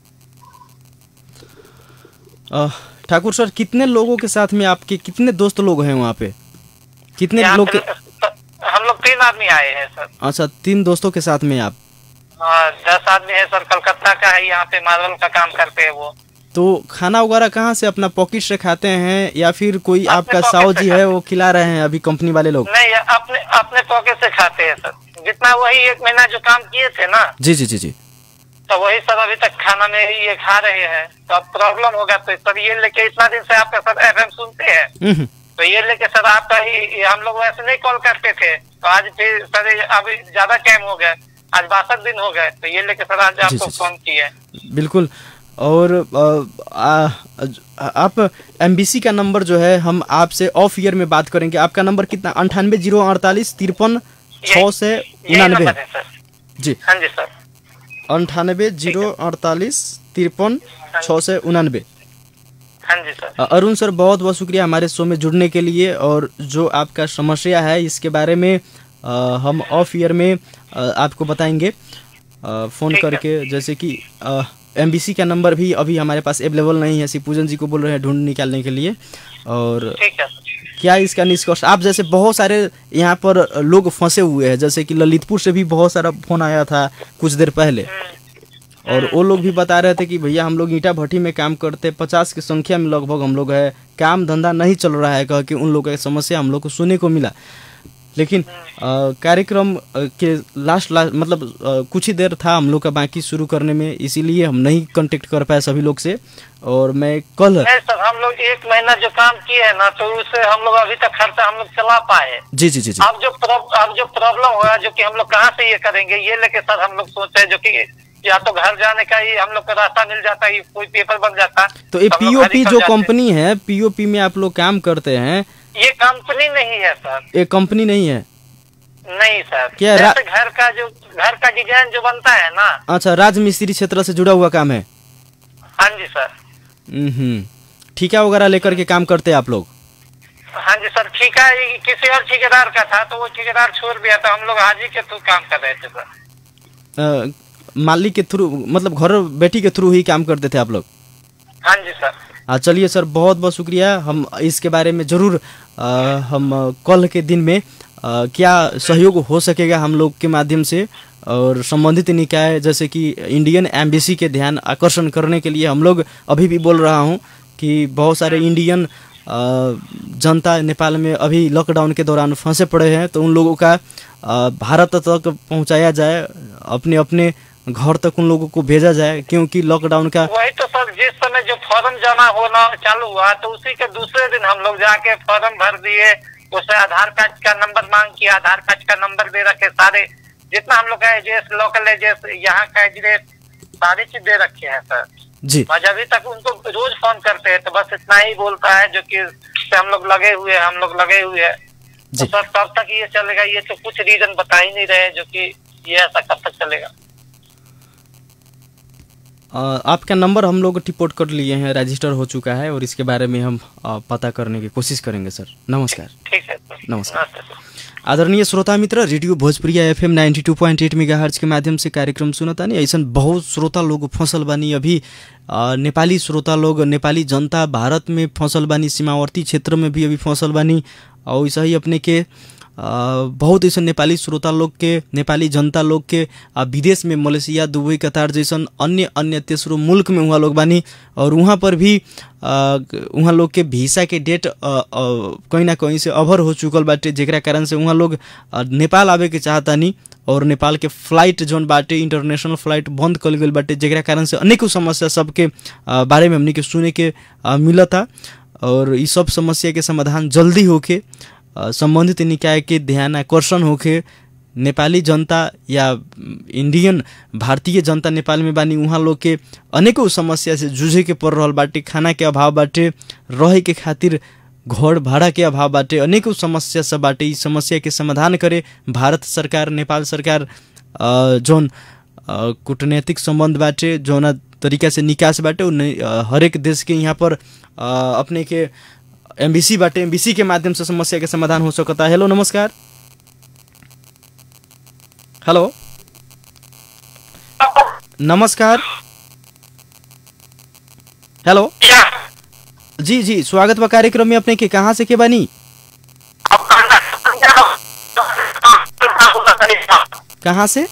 अ, ठाकुर सर कितने लोगों के साथ में आपके कितने दोस्त लोग हैं वहाँ पे कितने यहाँ लोग पे के हम लोग तीन आदमी आए हैं सर अच्छा तीन दोस्तों के साथ में आप हाँ, दस आदमी है सर कलकत्ता का है यहाँ पे मार्बल का काम करते हैं वो तो खाना वगैरह कहाँ से अपना पॉकेट से खाते हैं या फिर कोई अपने आपका pocket साव से जी खाते है वो खिला रहे हैं अभी कंपनी वाले लोग नहीं अपने अपने पॉकेट से खाते हैं सर जितना वही एक महीना जो काम किए थे ना जी जी जी जी तो वही सर अभी तक खाना में ही ये खा रहे हैं तो अब प्रॉब्लम होगा तो सर ये लेके इतना दिन से आपका सर एफ सुनते हैं हम्म, तो ये लेके सर आपका ही ये हम लोग वैसे नहीं कॉल करते थे तो आज फिर सर ये अभी ज्यादा टाइम हो गया आज बासठ दिन हो गए तो ये लेके सर आज आपको जी, जी। फोन किए बिल्कुल और अ, आ, आप एमबीसी का नंबर जो है हम आपसे ऑफ ईयर में बात करेंगे आपका नंबर कितना अंठानवे जीरो अड़तालीस तिरपन छः से यही उनानवे नंबर है सर जी हाँ जी सर अंठानवे जीरो अड़तालीस तिरपन छः से उनानवे हाँ जी सर अ, अरुण सर बहुत बहुत शुक्रिया हमारे शो में जुड़ने के लिए और जो आपका समस्या है इसके बारे में अ, हम ऑफ ईयर में अ, आपको बताएंगे अ, फ़ोन ठीक है। करके जैसे कि एम का नंबर भी अभी हमारे पास अवेलेबल नहीं है शिवपूजन जी को बोल रहे हैं ढूंढ निकालने के लिए और ठीक है सर क्या इसका निष्कर्ष आप जैसे बहुत सारे यहाँ पर लोग फंसे हुए हैं जैसे कि ललितपुर से भी बहुत सारा फोन आया था कुछ देर पहले और वो लोग भी बता रहे थे कि भैया हम लोग ईंटा भट्टी में काम करते पचास की संख्या में लगभग हम लोग है काम धंधा नहीं चल रहा है कह के उन लोगों की समस्या हम लोग को सुनने को मिला लेकिन अ, कार्यक्रम अ, के लास्ट लास्ट मतलब अ, कुछ ही देर था हम लोग का बाकी शुरू करने में इसीलिए हम नहीं कांटेक्ट कर पाए सभी लोग से और मैं कल नहीं सर हम लोग एक महीना जो काम किए हैं ना तो उससे हम लोग अभी तक खर्चा हम लोग चला पाए जी जी जी जी अब जो प्रॉब- अब जो प्रॉब्लम होगा जो कि हम लोग कहाँ से ये करेंगे ये लेके सर हम लोग सोचे हैं जो कि या तो घर जाने का ही हम लोग का रास्ता मिल जाता है कोई पेपर बन जाता तो ये हम लोग घर पीओपी ही निकल जो जाते। कंपनी है पीओपी में आप लोग काम करते हैं ये कंपनी नहीं है सर ये कंपनी नहीं है नहीं सर क्या रा- जैसे घर का जो घर का डिजाइन जो बनता है ना अच्छा राज मिस्त्री क्षेत्र से जुड़ा हुआ काम है हाँ जी सर हम्म ठेका वगैरह लेकर के काम करते हैं आप लोग हाँ जी सर ठेका ये किसी और ठेकेदार का था तो वो ठेकेदार छोड़ दिया था हम लोग हाजी के थ्रू काम कर रहे थे सर अ, मालिक के थ्रू मतलब घर बेटी के थ्रू ही काम करते थे आप लोग हाँ जी सर हाँ चलिए सर बहुत बहुत शुक्रिया हम इसके बारे में ज़रूर अ, हम अ, कल के दिन में अ, क्या सहयोग हो सकेगा हम लोग के माध्यम से और संबंधित निकाय जैसे कि इंडियन एम्बेसी के ध्यान आकर्षण करने के लिए हम लोग अभी भी बोल रहा हूँ कि बहुत सारे इंडियन अ, जनता नेपाल में अभी लॉकडाउन के दौरान फंसे पड़े हैं तो उन लोगों का अ, भारत तक पहुंचाया जाए अपने अपने घर तक उन लोगों को भेजा जाए क्योंकि लॉकडाउन का वही तो सर जिस समय जो फॉर्म जमा होना चालू हुआ तो उसी के दूसरे दिन हम लोग जाके फॉर्म भर दिए उसे आधार कार्ड का नंबर मांग किया आधार कार्ड का नंबर दे रखे सारे जितना हम लोग का एड्रेस लोकल एड्रेस यहाँ का एड्रेस सारी चीज दे रखे हैं सर जी और अभी तक उनको रोज फोन करते हैं तो बस इतना ही बोलता है जो कि से हम लोग लगे हुए हैं हम लोग लगे हुए हैं तो जी। सर कब तक ये चलेगा ये तो कुछ रीजन बता ही नहीं रहे जो कि ये ऐसा कब तक चलेगा अ, आपका नंबर हम लोग रिपोर्ट कर लिए हैं रजिस्टर हो चुका है और इसके बारे में हम अ, पता करने की कोशिश करेंगे सर नमस्कार ठीक है सर नमस्कार। नमस्ते सर आदरणीय श्रोता मित्र radio Bhojpuriya FM 92.8 two point eight mega के माध्यम से कार्यक्रम सुनतानी ऐसा बहुत श्रोता लोग फंसल बानी अभी अ, नेपाली श्रोता लोग नेपाली जनता भारत में फंसल बानी सीमावर्ती क्षेत्र में भी अभी फंसल बानी और ऐसा ही अपने के अ, बहुत ऐसा नेपाली श्रोता लोग के नेपाली जनता लोग के अ, विदेश में मलेशिया दुबई कतार जैसन अन्य अन्य तेसरो मुल्क में वहाँ लोग बानी और वहाँ पर भी अ, वहाँ लोग के वीसा के डेट अ, अ, कहीं ना कहीं से अभर हो चुकल बाटे जेकरा कारण से वहाँ लोग अ, नेपाल आवे के चाहतानी और नेपाल के फ्लाइट जोन बाटे इंटरनेशनल फ्लाइट बंद कल गई बाटे जेकरा कारण से अनेकों समस्या सबके अ, बारे में हमनी के सुने के अ, मिलता और ई सब समस्या के समाधान जल्दी होके अ, संबंधित निकाय के ध्यान आकर्षण होके नेपाली जनता या इंडियन भारतीय जनता नेपाल में बानी उहाँ लोग के अनेकों समस्या से जूझे के पड़ रहल बाटे खाना के अभाव बाटे रहे के खातिर घर भाड़ा के अभाव बाटे अनेकों समस्या सब बाटे ई समस्या के समाधान करे भारत सरकार नेपाल सरकार अ, जौन अ, कूटनैतिक संबंध बाटे जौना तरीका से निकास बाटे उ नहीं- अ, हरेक देश के यहाँ पर अ, अपने के एमबीसी बाटे एमबीसी के माध्यम से समस्या के समाधान हो सकता है हेलो नमस्कार हेलो नमस्कार हेलो जी जी स्वागत बा कार्यक्रम में अपने के कहाँ से के बानी कहाँ से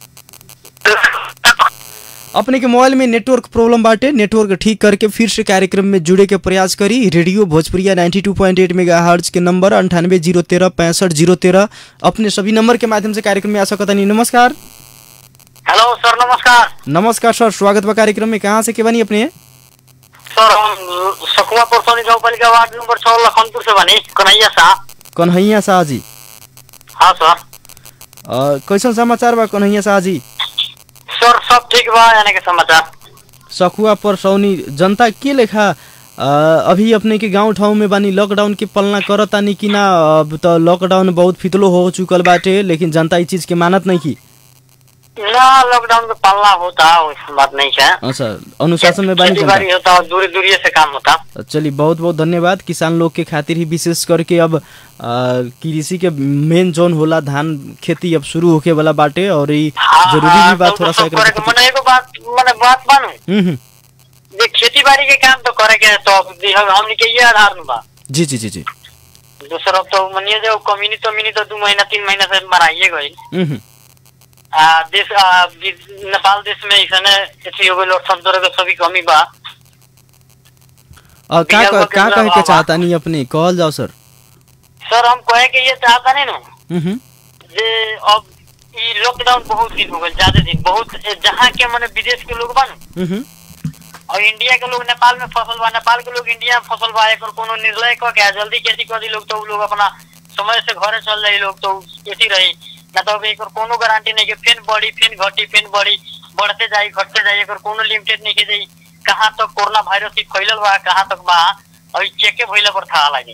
अपने के मोबाइल में नेटवर्क प्रॉब्लम बाटे नेटवर्क ठीक करके फिर से कार्यक्रम में जुड़े के प्रयास करी रेडियो भोजपुरिया 92.8 मेगाहर्ट्ज के नंबर अंठानवे जीरो तेरह पैंसठ जीरो तेरह अपने सभी नंबर के माध्यम से कार्यक्रम में आ सकता नहीं नमस्कार हेलो सर नमस्कार नमस्कार सर स्वागत बा कार्यक्रम में कहाँ से के बानी अपने सर हम सकुआ परसौनी गाँव पालिका वार्ड नंबर छः लखनपुर से बनी कन्हैया शाह कन्हैया शाह जी हाँ सर अ, कैसन समाचार बा कन्हैया शाह जी सर सब ठीक बा यानी के समाचार सखुआ परसौनी जनता के लेखा अ, अभी अपने के गांव ठाउँ में बानी लॉकडाउन के पालना करतानी कि ना अब त लॉकडाउन बहुत फितलो हो चुकल बाटे लेकिन जनता ई चीज के मानत नहीं की ना लॉकडाउन में पालना होता वैसी बात नहीं है अच्छा अनुशासन में बानी खेती जनता बाड़ी होता और दूरी दूरी से काम होता चलिए बहुत बहुत धन्यवाद किसान लोग के खातिर ही विशेष करके अब अ, कृषि के मेन जोन होला धान खेती अब शुरू होके वाला बाटे और ई हाँ, जरूरी हाँ, भी बात तो थोड़ा तो सा सब करे के- एकरा मने एगो बात मने बात मानू हम्म, हम्म। जे खेती बाड़ी के काम तो करे के तो अब दी- हम- हमनी के ये आधार में बा जी जी जी जी दूसरा अब तो मनिए जो कमीनी तो मिनी तो दू महीना तीन महीना से मराइए गई हम्म, हम्म। आ, देश आ, वि- नेपाल देश में ऐसा अथी हो गई लोकतंत्र के सभी कमी बा अ, का बिहार का के का अंदर कहे के आवा। चाहता नहीं अपने कहल जाओ सर सर हम कहे के ये चाहता नहीं ना हम्म, हम्म। जे अब ई लॉकडाउन बहुत दिन हो गए ज्यादा दिन बहुत जहाँ के मने विदेश के लोग बा न, हम्म, हम्म। और इंडिया के लोग नेपाल में फसल बा नेपाल के लोग इंडिया में फसल बा एकर कोनो निर्णय क के आ, जल्दी खेती कर दी लोग तो उ लोग अपना समय से घरे चल जाई लोग तो खेती रही ना तो अब एकर कोनो गारंटी नहीं कि फिर बढ़ी फिर घटी फिर बढ़ी बढ़ते जाई घटते जाई एकर कोनो लिमिटेड नहीं के जाई कहाँ तक कोरोना वायरस ही फैलल बा कहाँ तक बा अभी चेके भइला पर था लगी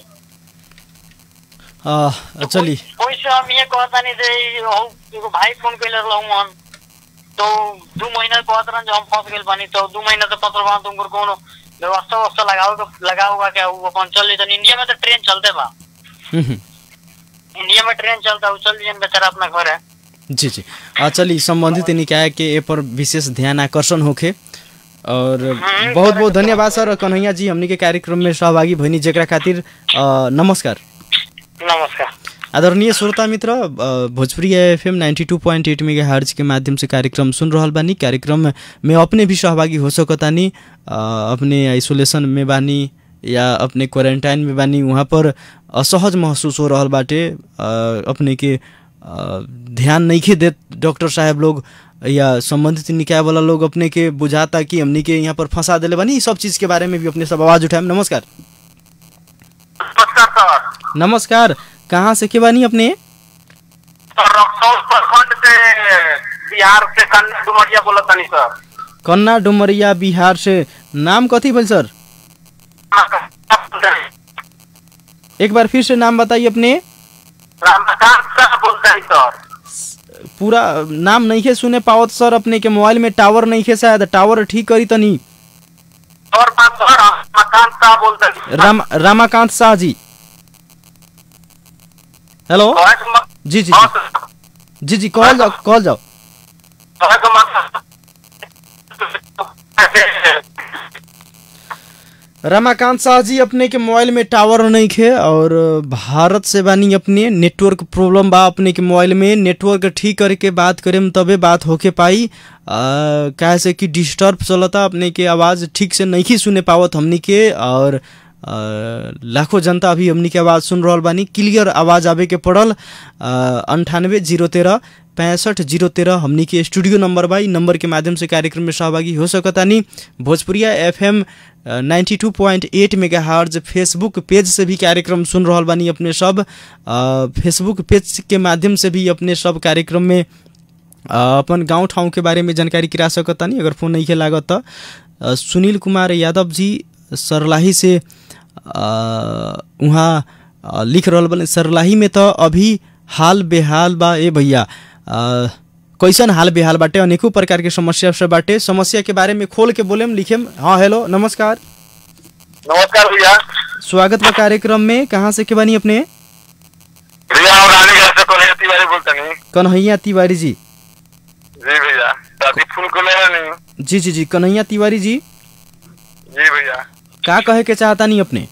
अ, चली ओइसे हम ये कहता नहीं जे हौ एगो भाई फोन कैले रहलौ मन तो दू महीना कहत रहन जो हम फंस गेल बानी तो दू महीना से फंसल बानी तो उनकर कोनो व्यवस्था व्यवस्था लगाओ के लगा हुआ के उ अपन चल जैतन इंडिया में तो ट्रेन चलते बा हम्म, हम्म। इंडिया में ट्रेन चलता उ चल जन बेचारा अपना घर है जी जी आ चली संबंधित निकाय के ए पर विशेष ध्यान आकर्षण होखे और बहुत बहुत धन्यवाद सर कन्हैया जी हमनी के कार्यक्रम में सहभागी भइनी जेकरा खातिर अ, नमस्कार नमस्कार आदरणीय श्रोता मित्र अ, Bhojpuri F M ninety two point eight megahertz के माध्यम से कार्यक्रम सुन रहल बानी कार्यक्रम में अपने भी सहभागी हो सकतानी अ, अपने आइसोलेशन में बानी या अपने क्वारंटाइन में बानी वहाँ पर असहज महसूस हो रहल बाटे अ, अपने के अ, ध्यान नहीं देत डॉक्टर साहब लोग या संबंधित निकाय वाला लोग अपने के बुझाता कि हमनी के यहाँ पर फंसा दिले बानी ई सब चीज़ के बारे में भी अपने सब आवाज़ उठाएम नमस्कार नमस्कार सर नमस्कार कहाँ से के बानी अपने सर रक्सौल प्रखंड से बिहार से कन्या डुमरिया बोलत तनी सर कन्ना डुमरिया बिहार से नाम कथी भेल सर एक बार फिर से नाम बताइए अपने रामकांत साहब बोलते हैं सर पूरा नाम नहीं के सुने पावत सर अपने के मोबाइल में टावर नहीं के शायद टावर ठीक करी तनी और बात सर रामकांत साहब बोलते हैं राम रामाकांत शाह जी हेलो जी जी जी जी जी कॉल जाओ कॉल जाओ रमाकांत शाह जी अपने के मोबाइल में टावर नहीं खे और भारत से बानी अपने नेटवर्क प्रॉब्लम बा अपने के मोबाइल में नेटवर्क ठीक करके बात करेम तबे बात होके पाई काहे से कि डिस्टर्ब चलता अपने के आवाज़ ठीक से नहीं सुने पावत हमनी के और लाखों जनता अभी हमनी के आवाज़ सुन रहल बानी क्लियर आवाज़ आवे के पड़ल अंठानवे जीरो तेरह पैंसठ जीरो तेरह हमनी के स्टूडियो नंबर बा इ नंबर के माध्यम से कार्यक्रम में सहभागी हो सकतानी Bhojpuriya F M ninety two point eight megahertz Facebook page से भी कार्यक्रम सुन रहल बानी अपने सब फेसबुक पेज के माध्यम से भी अपने सब कार्यक्रम में अपन गांव ठाउँ के बारे में जानकारी गिरा सकतानी अगर फोन नहीं लागत त सुनील कुमार यादव जी सरलाही से उहाँ लिख रहल बने सरलाही में तो अभी हाल बेहाल बा ए भैया कैसन हाल बेहाल बाटे अनेकों प्रकार के समस्या से बाटे समस्या के बारे में खोल के बोलेम लिखेम हाँ हेलो नमस्कार नमस्कार भैया स्वागत बा कार्यक्रम में कहाँ से के बानी अपने भैया हम रानीगंज से कन्हैया तिवारी बोलते नहीं कन्हैया तिवारी जी जी भैया दादी फूल को ले नहीं जी जी जी कन्हैया तिवारी जी जी भैया का कहे के चाहता नहीं अपने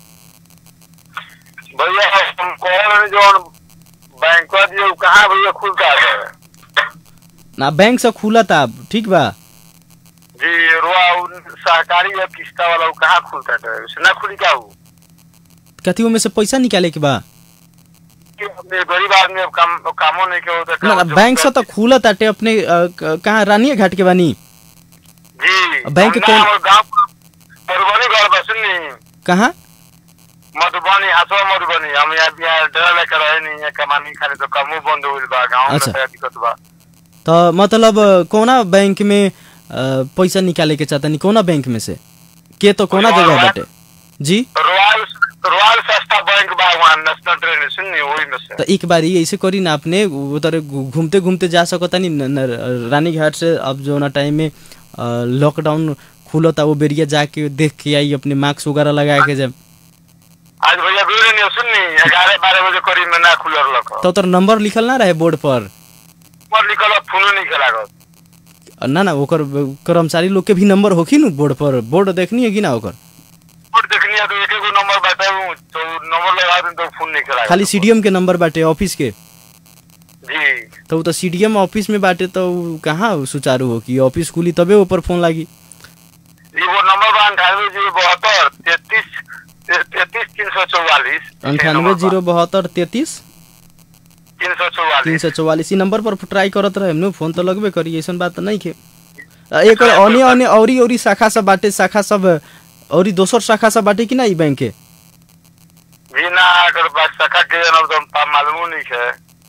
भैया हम कौन जो बैंक दिए कहाँ भैया खुलता है ना बैंक से खुला था ठीक बा जी रुआ सहकारी या किस्ता वाला कहाँ खुलता है उसे ना खुली क्या हो कथियों में से पैसा निकाले के बा गरीब आदमी अब काम कामो नहीं के होता ना ना बैंक से तो खुला ताटे अपने कहाँ रानिया घाट के बानी जी बैंक कौन गाँव मधुबनी घर बसनी कहाँ मधुबनी हसवा मधुबनी हम यहाँ यहाँ डेरा लेकर रहे नहीं है कमानी खाली तो कमो बंद हो बा गाँव में अच्छा। तो दिक्कत बा तो मतलब कोना बैंक में पैसा निकाले के चाहता नहीं कोना बैंक में से के तो कोना जगह बाटे जी रॉयल रॉयल सस्ता बैंक बा वहाँ नेशनल ट्रेन सुननी वही में से तो एक बार ये ऐसे करी ना आपने उधर घूमते घूमते जा सकता नहीं रानी घाट से अब जो ना टाइम में लॉकडाउन खुलता वो बेरिया जाके देख के आई अपने मास्क वगैरह लगा के जब आज भैया बेरे नहीं सुननी ग्यारह बारह बजे करीब में ना खुलर लक तो उधर नंबर लिखल ना रहे बोर्ड पर पर निकल फोनो नहीं के लागत ना ना ओकर कर्मचारी लोग के भी नंबर होखी नु बोर्ड पर बोर्ड देखनी है कि ना ओकर और देखनी है तो एक एक नंबर बताऊं तो नंबर लगा दूं तो फोन नहीं के लागत खाली सीडीएम के नंबर बाटे ऑफिस के जी तो उ तो सीडीएम ऑफिस में बाटे तो उ कहाँ सुचारू हो कि ऑफिस खुली तबे ऊपर फोन लागी जी वो नंबर बा अंठानवे जीरो बहत्तर तैतीस तैतीस तीन सौ चौवालीस अंठानवे जीरो बहत्तर तैतीस तीन सौ तीन चौवालीस सौ चौवालीस ई नंबर पर ट्राई करत रहे नु फोन तो लगबे करी ऐसन बात तो नहीं खे आ, एक अन्य अन्य औरी औरी शाखा सब बाटे शाखा सब औरी दोसर शाखा सब बाटे कि ना ई बैंक के जी ना अगर बात सखा के जनब तो पा- मालूम नहीं है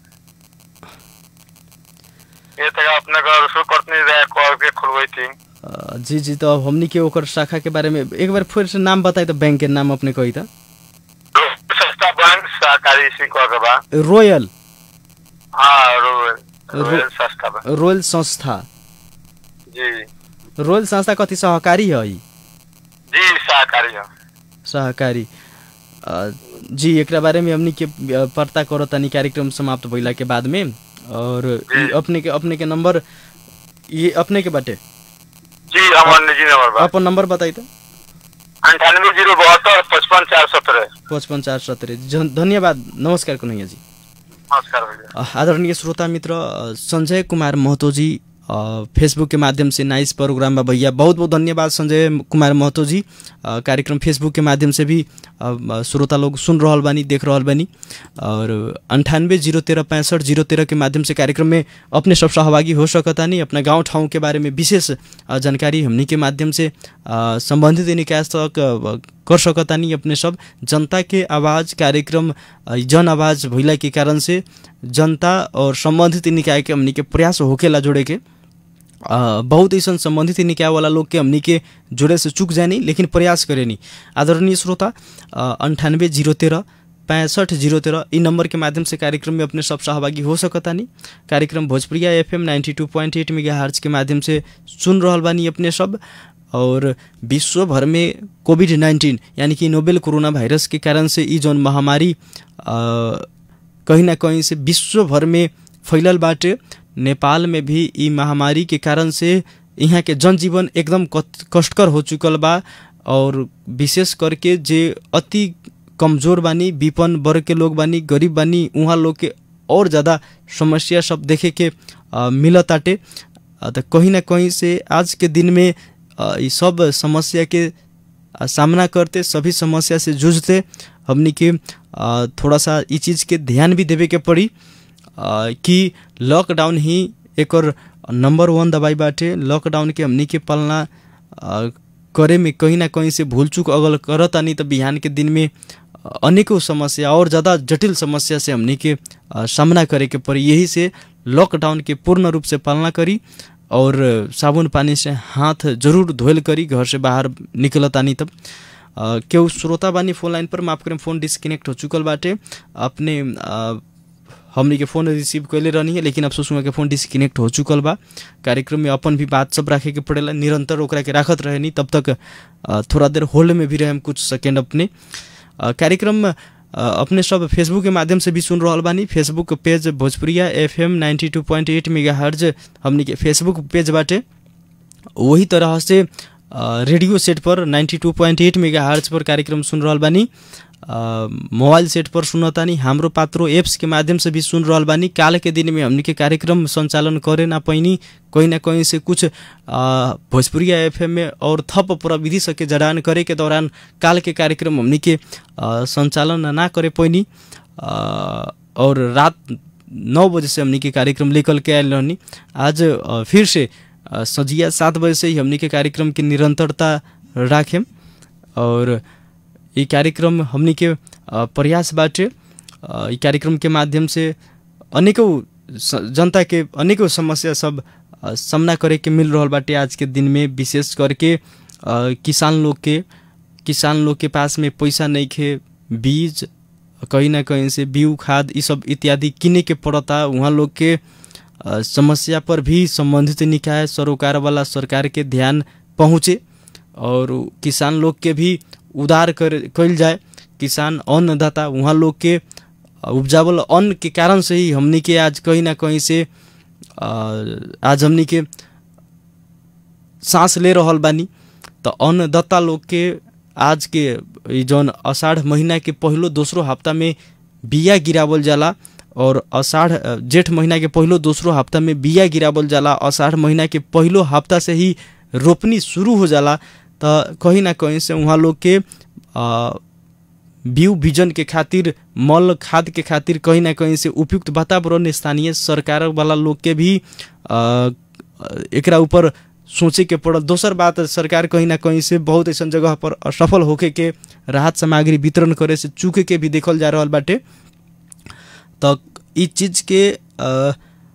ये तक अपने का शुरू करते रहे कॉल के खुलवाई थी आ, जी जी तो अब हमनी के ओकर शाखा के बारे में एक बार फिर से नाम बताई तो बैंक के नाम अपने कही था सस्ता बैंक सहकारी सिंह के बा रोयल हाँ रोयल रो- रोयल सस्ता बा रोयल संस्था जी रोयल संस्था कथी सहकारी है ई जी सहकारी है सहकारी अ, जी एकरा बारे में हमनी के अ, पता करो तनी कार्यक्रम समाप्त भइला के बाद में और ई अपने के अपने के नंबर ये अपने के बाटे जी हमार निजी नंबर बा अपन नंबर बताई तो अंठानवे जीरो बहत्तर पचपन चार सत्रह पचपन चार सत्रह धन्यवाद नमस्कार कन्हैया जी नमस्कार भैया अ, आदरणीय श्रोता मित्र अ, संजय कुमार महतो जी अ, फेसबुक के माध्यम से नाइस प्रोग्राम बा भैया बहुत बहुत धन्यवाद संजय कुमार महतो जी अ, कार्यक्रम फेसबुक के माध्यम से भी अ, अ, श्रोता लोग सुन रहल बानी देख रहल बानी और अंठानवे जीरो तेरह पैंसठ जीरो तेरह के माध्यम से कार्यक्रम में अपने सब सहभागी हो सकतानी अपना गांव ठाउँ के बारे में विशेष अ, जानकारी हमनी के माध्यम से अ, संबंधित निकाय तक अ, कर सकतानी अपने सब जनता के आवाज़ कार्यक्रम अ, जन आवाज़ भइला के कारण से जनता और संबंधित निकाय के हमनी के प्रयास होकेला जोड़े के अ, बहुत ऐसा संबंधित निकाय वाला लोग के हमनी के जुड़े से चूक जानी लेकिन प्रयास करेनी आदरणीय श्रोता अंठानवे जीरो तेरह पैंसठ जीरो तेरह इ नंबर के माध्यम से कार्यक्रम में अपने सब सहभागी हो सकतानी कार्यक्रम Bhojpuriya F M ninety two point eight megahertz के माध्यम से सुन रहल बानी अपने सब और विश्व भर में कोविड नाइन्टीन यानी कि नोबेल कोरोना वायरस के कारण से ई जौन महामारी अ, कहीं ना कहीं से विश्व भर में फैलल बाटे नेपाल में भी ई महामारी के कारण से यहाँ के जनजीवन एकदम कत- कष्टकर हो चुकल बा और विशेष करके जे अति कमजोर बानी विपन्न वर्ग के लोग बानी गरीब बानी उहाँ लोग के और ज़्यादा समस्या सब देखे के अ, मिलताटे अ, त कहीं ना कहीं से आज के दिन में अ, ई सब समस्या के आ, सामना करते सभी समस्या से जूझते हमनी के आ, थोड़ा सा ई चीज़ के ध्यान भी देवे के पड़ी आ, कि लॉकडाउन ही एक और नंबर वन दवाई बाटे लॉकडाउन के हमनी के पालना आ, करे में कहीं ना कहीं से भूल चूक अगल करतानी तो बिहान के दिन में अनेकों समस्या और ज़्यादा जटिल समस्या से हमनी के आ, सामना करे के पड़ी यही से लॉकडाउन के पूर्ण रूप से पालना करी और साबुन पानी से हाथ जरूर धोयल करी घर से बाहर निकलतानी तब आ, केहू श्रोता बानी फोन लाइन पर माफ करें फोन डिस्कनेक्ट हो चुकल बाटे अपने आ, हमनी के फोन रिसीव कैले रहनी है लेकिन अफसोस हुआ के फोन डिस्कनेक्ट हो चुकल बा कार्यक्रम में अपन भी बात सब रखे के पड़ेला निरंतर ओकरा के राखत रहे नहीं तब तक आ, थोड़ा देर होल्ड में भी रहे हम कुछ सेकेंड अपने आ, कार्यक्रम आ, अपने सब फेसबुक के माध्यम से भी सुन रहल बानी Facebook page Bhojpuriya F M ninety two point eight megahertz हमनी के फेसबुक पेज बाटे वही तरह से आ, रेडियो सेट पर 92.8 मेगा हर्ज पर कार्यक्रम सुन रहल बानी आ, मोबाइल सेट पर सुनतानी हाम्रो पात्रो एप्स के माध्यम से भी सुन रहल बानी काल के दिन में हमनी के कार्यक्रम संचालन करे ना पैनी कहीं ना कहीं से कुछ आ, भोजपुरिया एफएम में और थप प्रविधि सके जड़ान करे के दौरान काल के कार्यक्रम हमनी के आ, संचालन ना करे पैनी आ, और रात नौ बजे से हमनी के कार्यक्रम लेकर के आयल रहनी आज आ, फिर से आ, सजिया सात बजे से ही हमनी के कार्यक्रम की निरंतरता राखेम और ये कार्यक्रम हमनी के आ, प्रयास बाटे आ, ई कार्यक्रम के माध्यम से अनेकों स- जनता के अनेकों समस्या सब आ, सामना करे के मिल रहल बाटे आज के दिन में विशेष करके आ, किसान लोग के किसान लोग के पास में पैसा नहीं खे बीज कहीं ना कहीं से बीउ खाद ई सब इत्यादि किने के पड़ता वहाँ लोग के अ, समस्या पर भी संबंधित निकाय सरोकार वाला सरकार के ध्यान पहुँचे और किसान लोग के भी उदार कर कल जाए किसान अन्नदाता वहाँ लोग के अ, उपजावल अन्न के कारण से ही हमनी के आज कहीं ना कहीं से अ, आज हमनी के सांस ले रहल बानी तो अन्नदाता लोग के आज के ई जौन अषाढ़ महीना के पहलो दोसरो हफ्ता में बिया गिरावल जाला और अषाढ़ अ, जेठ महीना के पहलो दोसरो हफ्ता में बिया गिरावल जाला अषाढ़ महीना के पहलो हफ्ता से ही रोपनी शुरू हो जाला तो कहीं ना कहीं से वहाँ लोग के अ, बीउ बीजन के खातिर मल खाद के खातिर कहीं ना कहीं से उपयुक्त वातावरण स्थानीय सरकार वाला लोग के भी अ, एकरा ऊपर सोचे के पड़ल दोसर बात सरकार कहीं ना कहीं से बहुत ऐसा जगह पर असफल होके के राहत सामग्री वितरण करे से चूके के भी देखल जा रहल बाटे तो ई चीज के अ,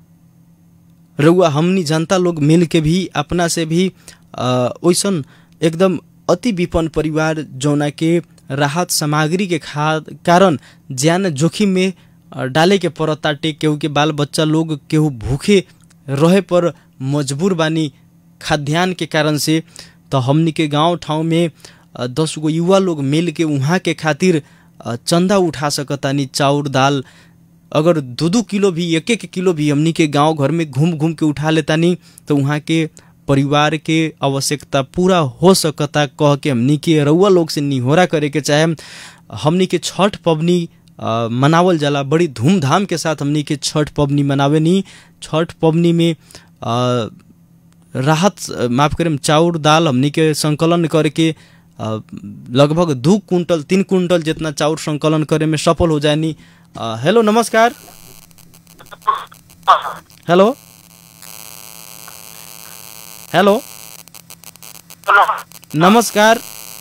रउआ हमनी जनता लोग मिल के भी अपना से भी अ, ओइसन एकदम अति विपन्न परिवार जौना के राहत सामग्री के खाद कारण ज्यान जोखिम में अ, डाले के पड़ताटे केहू के बाल बच्चा लोग केहू भूखे रहे पर मजबूर बानी खाद्यान्न के कारण से तो हमनी के गांव ठाउँ में अ, दस गो युवा लोग मिल के वहाँ के खातिर अ, चंदा उठा सकतानी चाउर दाल अगर दो दो किलो भी एक एक किलो भी हमनी के गांव घर में घूम घूम के उठा लेतानी तो वहाँ के परिवार के आवश्यकता पूरा हो सकता कह के हमनी के रउआ लोग से निहोरा करे के चाहे हमनी के छठ पबनी अ, मनावल जाला बड़ी धूमधाम के साथ हमनी के छठ पबनी मनावे नी छठ पबनी में अ, राहत अ, माफ करें चाउर दाल हमनी के संकलन करके अ, लगभग दू कुंटल तीन कुंटल जितना चाउर संकलन करे में सफल हो जानी अ, हेलो नमस्कार हेलो हेलो नमस्कार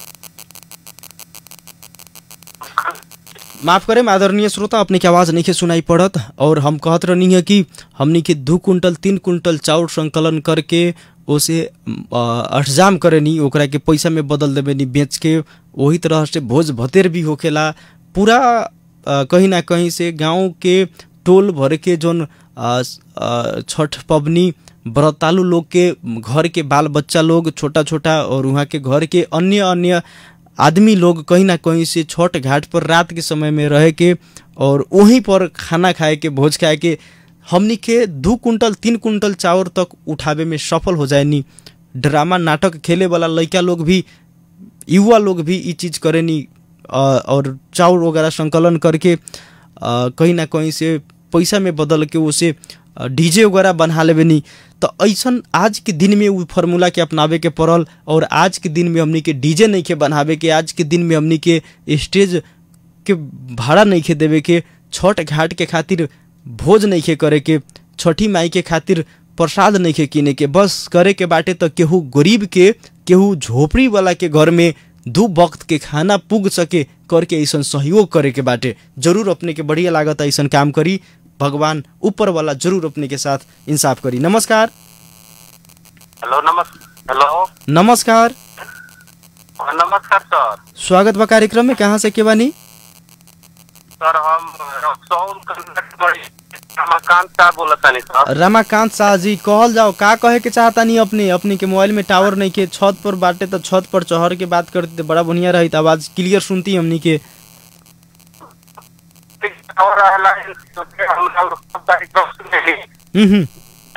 माफ करें आदरणीय श्रोता अपने के आवाज़ नहीं के सुनाई पड़त और हम कहत रहनी है कि हमनी के दू कुंटल तीन कुंटल चाउर संकलन करके ओसे अठजाम करे नी ओकरा के पैसा में बदल देवे नी बेच के वही तरह से भोज भतेर भी होखेला पूरा अ, कहीं ना कहीं से गांव के टोल भर के जोन अ, अ, छठ पबनी व्रतालु लोग के घर के बाल बच्चा लोग छोटा छोटा और वहाँ के घर के अन्य अन्य आदमी लोग कहीं ना कहीं से छठ घाट पर रात के समय में रह के और वहीं पर खाना खाए के भोज खाए के हमनी के दू कुंटल तीन कुंटल चाउर तक उठावे में सफल हो जाए नी ड्रामा नाटक खेले वाला लड़का लोग भी युवा लोग भी ई चीज़ करे नी अ, और चाउर वगैरह संकलन करके अ, कहीं ना कहीं से पैसा में बदल के उसे डीजे वगैरह बना लेवे नी तो ऐसन आज के दिन में उ फार्मूला के अपनावे के पड़ल और आज के दिन में हमनी के डीजे नहीं के बनावे के आज के दिन में हमनी के स्टेज के भाड़ा नहीं के देवे के छठ घाट के खातिर भोज नहीं के करे के छठी माई के खातिर प्रसाद नहीं के किने के बस करे के बाटे तो केहू गरीब के केहू झोपड़ी वाला के घर में दू वक्त के खाना पुग सके करके ऐसन सहयोग करे के बाटे जरूर अपने के बढ़िया लागत ऐसन काम करी भगवान ऊपर वाला जरूर अपने के साथ इंसाफ करी नमस्कार हेलो नमस् हेलो नमस्कार हाँ, नमस्कार सर स्वागत बा कार्यक्रम में कहाँ से के बानी सर हम रक्सौल कर्नाटक रमाकांत साहब बोलत तानी सर रमाकांत शाह जी कहल जाओ का कहे के चाहतानी अपने अपने के मोबाइल में टावर नहीं के छत पर बाटे तो छत पर चढ़ के बात करते तो बड़ा बढ़िया रही आवाज क्लियर सुनती हमनी के और रहला तो फिर हम लोग सब कार्यक्रम सुनेली हम्म हम्म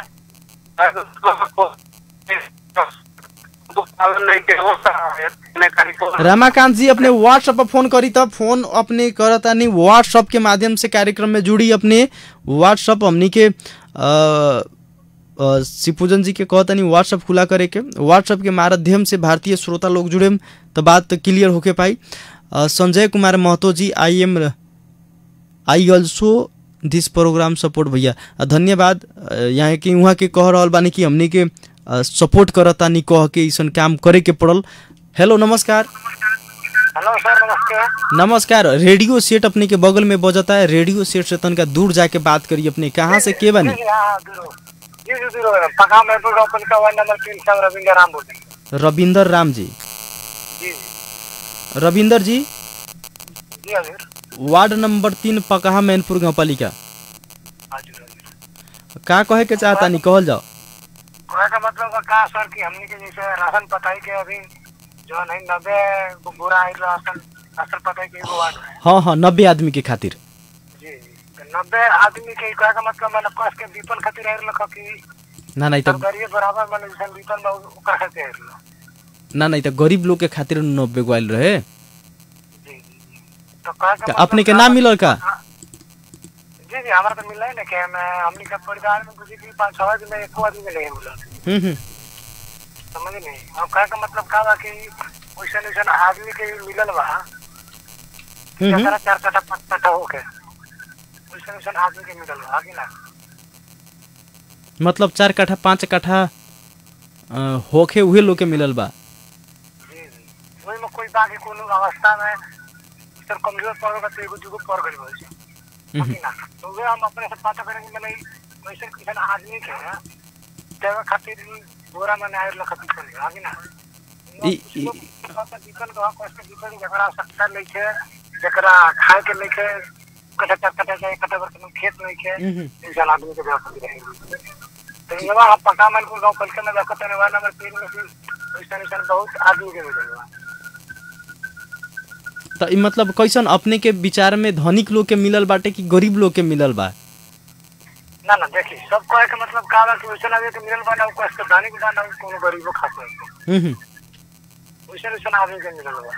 पालन नहीं के होता है इतने कार्यक्रम रमाकांत जी अपने व्हाट्सएप पर फोन करी तब फोन अपने करतानी व्हाट्सएप के माध्यम से कार्यक्रम में जुड़ी अपने व्हाट्सएप हमनी के अ, अ, शिवपूजन जी के कहतनी व्हाट्सएप खुला करे के व्हाट्सएप के माध्यम से भारतीय श्रोता लोग जुड़े तो बात क्लियर होके पाई अ, Sanjay Kumar Mahto ji I am I also this program support भैया अ, धन्यवाद अ, यहाँ के वहाँ के कह रहल बानी कि हमनी के सपोर्ट करतानी कह के ऐसन काम करे के पड़ल हेलो नमस्कार हेलो सर नमस्ते नमस्कार रेडियो सेट अपने के बगल में बजता है रेडियो सेट से तनका दूर जाके बात करिए अपने कहाँ से के बानी जी हाँ दूरो जी जी दूरो पका महबूब अपन का वार्ड नंबर तीन सौ रविंद्र राम बोल रहे हैं। रविंदर राम जी जी जी रविंदर जी जी हजूर वार्ड नंबर तीन पकहा मैनपुर गाँवपालिका हजूर हजूर का कहे के चाहतानी कहल जाओ कहने का मतलब बा का सर कि हमनी के जैसे राशन पताई के अभी जो नहीं नब्बे बुरा आई राशन राशन पताई के एगो वार्ड है हाँ हाँ नब्बे आदमी के खातिर जी तो नब्बे आदमी के कहे का मतलब मैंने कस के विपन खातिर आई रख कि ना नहीं तो गरीब बराबर मैंने जैसे विपन बा ओकर खातिर आई रख ना नहीं तो गरीब लोग के खातिर नब्बे गोयल रहे जी जी जी। तो कहे का का अपने के नाम मिलल का जी जी हमारा तो मिला है ना कि मैं हमनी के परिवार में बुझी कि पाँच छह आदमी में एको आदमी के नहीं मिला हम्म हम्म समझ नहीं अब कहे का मतलब का बा कि वैसन वैसन आदमी के मिलल बा हम्म, जकरा चार कट्ठा पाँच कट्ठा होके वैसन वैसन आदमी के मिलल बा कि ना मतलब चार कट्ठा पाँच कट्ठा अ, होखे उहे लोग के मिलल बा जी जी वही में कोई बाकी कोनो अवस्था में सर कमजोर पड़ गए तो एगो जुगो पड़ गई वैसे हम्म, कि ना तो वे हम अपने से पता करेंगे मैंने वैसे किसान आदमी के देवे खातिर ही बोरा में आयर लख खातिर चले आगे ना ई- ई- दीपन का कष्ट दीपन जकरा सकता नहीं है जकरा खाए के नहीं है कटा चार कटा जाए कटा बर्तन खेत नहीं है हम्म, हम्म। इंसान आदमी के व्यवस्था रहेगी तो इनवा हम पका मन को गांव पलके में देखते हैं वाला नंबर तीन में फिर वैसा वैसा बहुत आदमी के मिलेगा तो ई मतलब कैसन अपने के विचार में धनिक लोग के मिलल बाटे कि गरीब लोग के मिलल बा ना ना देखी सब कहे के मतलब का बा कि वैसा आदमी के मिलल बा ना को इसके दानी बा ना कोनो गरीबो खास है हम्म, हम्म। वैसा वैसा आदमी के मिलल बा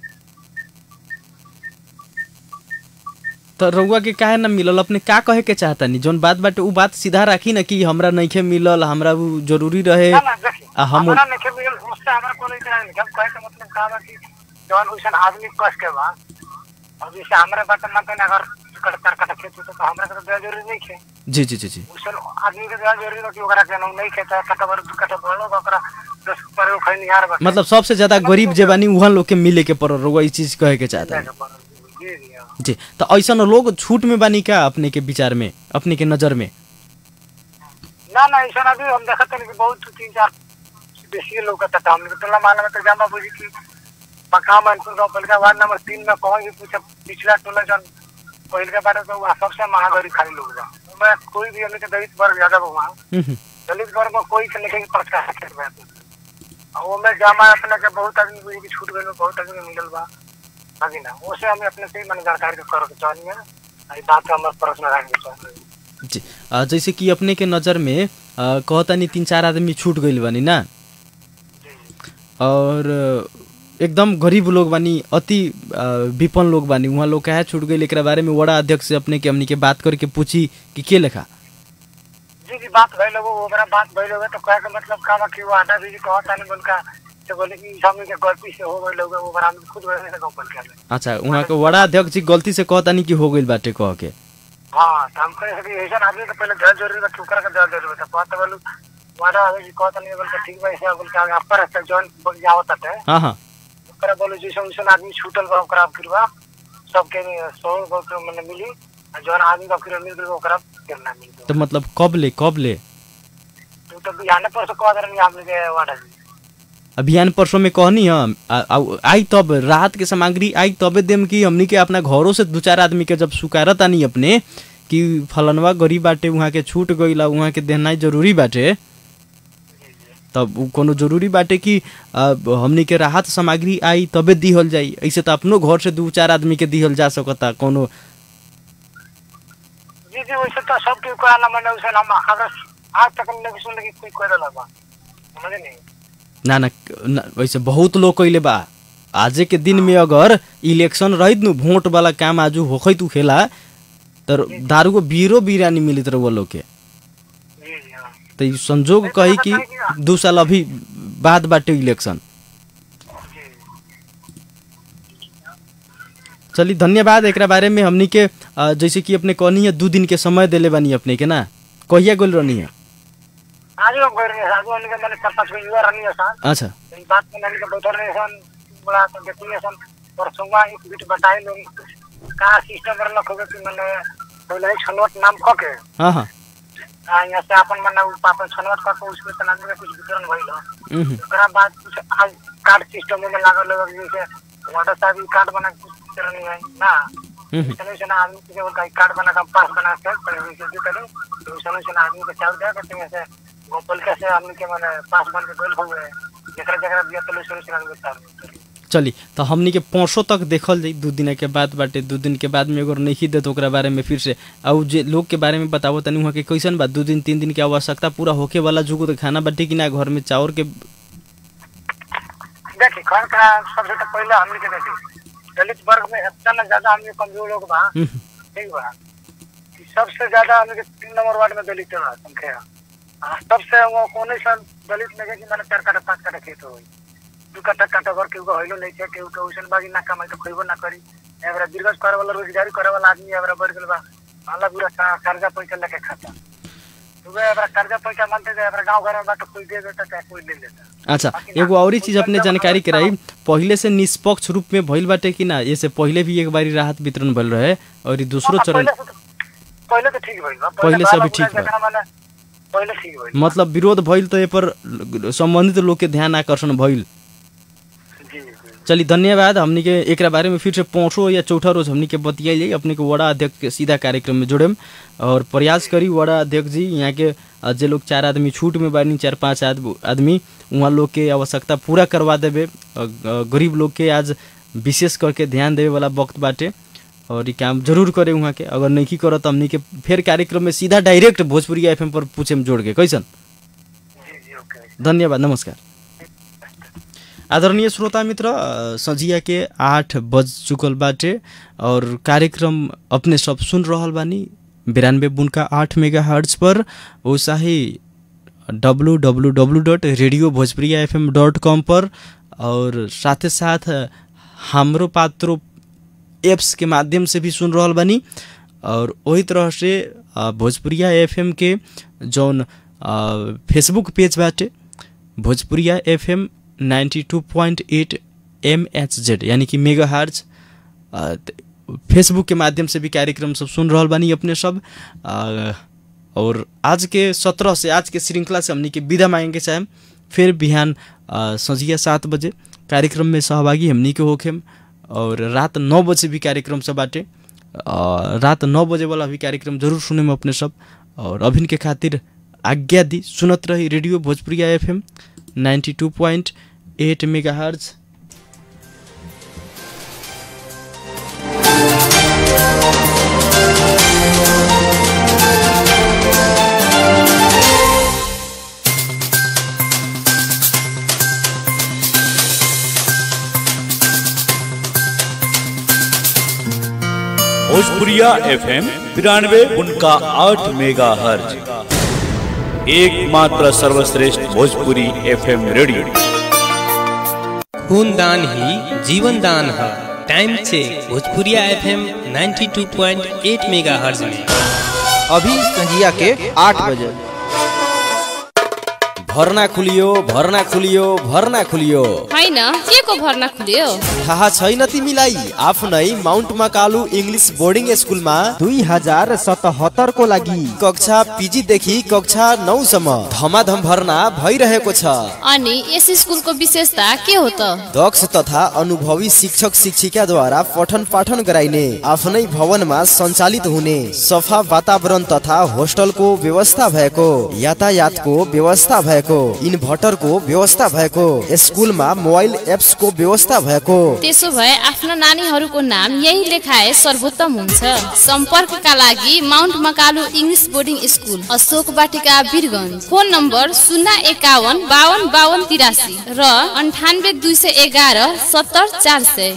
तो रउआ के काहे ना मिलल अपने का कहे के चाहतानी जौन बात बाटे उ बात सीधा राखी ना कि हमरा नइखे मिलल हमरा उ जरूरी रहे ना ना देखी आ हम हमरा नहीं मिलल उससे हमरा कोनो इतना नहीं हम कहे के मतलब का बा कि जौन वैसा आदमी कस के बा अब जैसे हमरा बात मानते ना अगर कट कर कट खेत होता तो हमरा के तो देना जरूरी नहीं है जी जी जी जी वैसा आदमी के देना जरूरी बा कि ओकरा के नहीं खेता कटा बर कटा बड़ो बा ओकरा दस पर खै निहार बा मतलब सबसे ज्यादा गरीब जे बानी उहाँ लोग के मिले के पड़ रउआ ई चीज कहे के चाहतानी जी जी हाँ। जी तो ऐसन लोग छूट में बानी का अपने के विचार में अपने के नजर में ना ना ऐसा अभी हम देखते हैं कि बहुत तीन चार बेसी लोग का था हमने टोला माला में तो जामा बुझी कि मकाम मनपुर गाँव पलका वार्ड नंबर तीन में कौन भी पूछा पिछला टोला जन पहल के बारे तो वहाँ सबसे महागरी खाली लोग बा मैं कोई भी हमने के दलित वर्ग ज्यादा बा वहाँ हम्म, हम्म। दलित वर्ग में कोई के लिखे प्रचार कर रहा है वो में जामा अपने के बहुत आदमी बुझी कि छूट गए बहुत आदमी के मिलल बा हाजी ना उसे हमें अपने से ही मैंने जानकारी के करे के चाहिए ये बात हमारे प्रश्न रखने चाहिए जी अ, जैसे कि अपने के नजर में अ, कहतानी तीन चार आदमी छूट गइल बानी ना जी और अ, एकदम गरीब लोग बानी अति अ, विपन्न लोग बानी उहाँ लोग काहे छूट गइल एकरा बारे में वड़ा अध्यक्ष से अपने के हमनी के बात करके पूछी कि के लेखा जी जी बात भइल हो ओकरा बात भइल हो तो कहे के मतलब का बा कि वो आधा भी कहत तानी उनका तो बोले कि हमनी के गलती से हो गइल हो ओकरा हम खुद वजह से कंपनी के अच्छा वहाँ के वड़ा अध्यक्ष जी गलती से कहतानी कि हो गइल बाटे कह के हाँ तो हम कहे कि ऐसा आदमी के पहले जल जरूरी बा कि ओकरा के जल जरूरी बा तो कहत बोलू वादा आवे जी कहत नहीं बोल के ठीक बा ऐसा बोल के आगे अपर से जॉन बोल जावत ताटे हाँ हाँ ओकरा बोले जैसे वैसे आदमी छूटल बा ओकरा फिर बा सबके सौ के मने मिली आ जौन आदमी का फिर मिल गइल ओकरा फिर ना मिल तो मतलब कब ले कब ले तू तो बिहाने पर से कह दे रही हमने के वादा जी अभियान परसों में कहनी हम आ- आ- आई तब राहत के सामग्री आई तबे देम कि हमनी के अपना घरों से दू चार आदमी के जब सुकारत आनी अपने कि फलनवा गरीब बाटे वहाँ के छूट गइला वहाँ के देना जरूरी बाटे तब उ कोनो जरूरी बाटे कि आ, हमनी के राहत सामग्री आई तबे दिहल जाई ऐसे तो अपनो घर से दू चार आदमी के दिहल जा सकता कोनो जी जी वैसे तो सब के कहला मैंने उसे हम अगर आज तक नहीं सुन लगी कोई कह रहा बा समझे नहीं ना ना ना, वैसे बहुत लोग कैले बा आजे के दिन में अगर इलेक्शन रहित नु वोट वाला काम आजू होखैत खेला तर दारू को बीरो बिरानी मिलित रहे वो लोग के जी जी हाँ तो ई संजोग कही कि दू साल अभी बाद बाटे इलेक्शन जी चली धन्यवाद एकरा बारे में हमनी के अ, जैसे कि अपने कहनी है दू दिन के समय देले बानी अपने के ना कहिया गोल रहनी है आज हम कह रहे हैं आज उनके मैंने चार पांच को युवा रहनी है सन अच्छा इस बात में मैंने के बैठल रहे सन बड़ा तो देखी है सन परसों एक बीट बताए लोग का सिस्टम रख होगा कि मैंने पहले छनवट नाम कह के हाँ हाँ आ, यहाँ से अपन मैंने अपन छनवट कह के उसमें तना में कुछ वितरण भइल हो उहुं, ओकरा बाद कुछ आज कार्ड सिस्टम में लागल लोग जैसे वाटर साहब कार्ड बना के कुछ वितरण नहीं है ना उहुं, चलो से ना आदमी के उनका कार्ड बना के पास बना के पहले वैसे जो करें तो चलो से ना आदमी को चाव दे करते हैं से गोपाल के से आदमी के मैंने पास बन के गइल हुए जकरा जकरा दिया तो चलो से आदमी चाव चली तो हमनी के परसों तक देखल जाई दू दिन के बाद बाटे दू दिन के बाद में अगर नहीं दे तो ओकरा बारे में फिर से और जे लोग के बारे में बतावो तनी वहाँ के कैसन बा दू दिन तीन दिन के आवश्यकता पूरा होके वाला जुगो तो खाना बाटे कि ना घर में चावल के देखिए घर का सबसे तो पहले हमने के देखिए दलित वर्ग में इतना ना ज्यादा हमने कमजोर लोग बा उहुं, ठीक बा कि सबसे ज्यादा हमने के तीन नंबर वार्ड में दलित बा संख्या आ, सबसे वो कोने सन दलित में के कि मैंने चार काटा पांच काटा खेत होई दू काटा काटा घर केहू होइलो नहीं छे केहू के उसन बागी ना कमाई तो खइबो ना करी एवरा दीर्घ करे वाला रोजगारी करे वाला आदमी एवरा बढ़ गेल बा माला पूरा सा- कर्जा पैसा लेके खाता तो एवरा कर्जा पैसा मानते जे एवरा गांव घर में बा तो कोई दे देता चाहे कोई ले लेता अच्छा एगो और चीज अपने जानकारी कराई पहले से निष्पक्ष रूप में भइल बाटे कि ना ये से पहले भी एक बारी राहत वितरण भइल रहे और ई दूसरो हाँ, चरण पहले से तो- पहले तो ठीक भइल बा पहले से बाला अभी ठीक बुढ़ा बा। जकरा माने पहले ठीक भइल मतलब विरोध भइल तो ए पर संबंधित लोग के ध्यान आकर्षण भइल जी जी चली धन्यवाद हमनी के एकरा बारे में फिर से पाँचों या चौथा रोज हमनी के बतियाई जाई अपने के वड़ा अध्यक्ष के सीधा कार्यक्रम में जोड़ेम और प्रयास करी वड़ा अध्यक्ष जी यहाँ के अ, जे लोग चार आदमी छूट में बानी चार पांच आद- आदमी वहाँ लोग के आवश्यकता पूरा करवा देवे अ, ग- गरीब लोग के आज विशेष करके ध्यान देवे वाला वक्त बाटे और ये काम जरूर करे वहाँ के अगर नहीं करत हमनी के फिर कार्यक्रम में सीधा डायरेक्ट भोजपुरी एफ पर पूछे में जोड़ के कैसन जी जी ओके धन्यवाद नमस्कार आदरणीय श्रोता मित्र अ, संझिया के आठ बज चुकल बाटे और कार्यक्रम अपने सब सुन रहल बानी बिरानवे बुनका आठ मेगा हर्ट्स पर वैसा ही W W W dot radio Bhojpuriya F M dot com पर और साथे साथ हमरो पात्रो एप्स के माध्यम से भी सुन रहल बानी और वही तरह से अ, भोजपुरिया एफएम के जौन अ, फेसबुक पेज बाटे भोजपुरिया एफएम 92.8 एम एच जेड यानी कि मेगा हार्ज फेसबुक के माध्यम से भी कार्यक्रम सब सुन रहल बानी अपने सब अ, और आज के सत्रह से आज के श्रृंखला से हमनी के विदा मांगे चाहेम फिर बिहान अ, संझिया सात बजे कार्यक्रम में सहभागी हमनी के होखेम और रात नौ बजे भी कार्यक्रम सब बाटे अ, रात नौ बजे वाला भी कार्यक्रम जरूर सुने में अपने सब और अभिन के खातिर आज्ञा दी सुनत रही radio Bhojpuriya F M ninety two point eight megahertz Bhojpuriya FM बिरानवे उनका आठ मेगा हर्ज एकमात्र सर्वश्रेष्ठ भोजपुरी एफएम रेडियो खून दान ही जीवन दान है time check Bhojpuriya FM 92.8 megahertz में अभी संजिया के आठ बजे भर्ना खुलियो भर्ना खुलियो भर्ना खुलियो होइन के को भर्ना खुल्यो थाहा छैन तिमीलाई आफ्नै माउन्ट मकालु इङ्ग्लिस बोर्डिङ स्कुलमा दुई हजार सतहत्तरको लागि कक्षा पिजीदेखि कक्षा नौसम्म धमाधम भर्ना भइरहेको छ अनि यस स्कुलको विशेषता के हो त दक्ष तथा अनुभवी शिक्षक शिक्षिकाद्वारा पठन पाठन गराइने आफ्नै भवनमा सञ्चालित हुने सफा वातावरण तथा होस्टलको व्यवस्था भएको यातायातको व्यवस्था भएको इन्भर्टरको व्यवस्था भएको स्कुलमा मोबाइल एप्सको व्यवस्था भएको त्यसो भए आफ्ना नानीहरूको नाम यही लेखाए सर्वोत्तम हुन्छ सम्पर्कका लागि mount Makalu English boarding school Ashok Batika Birgunj phone number शून्य एकाउन्न बावन बावन तिरासी र अन्ठानब्बे दुई सय एघार सत्तर चार सय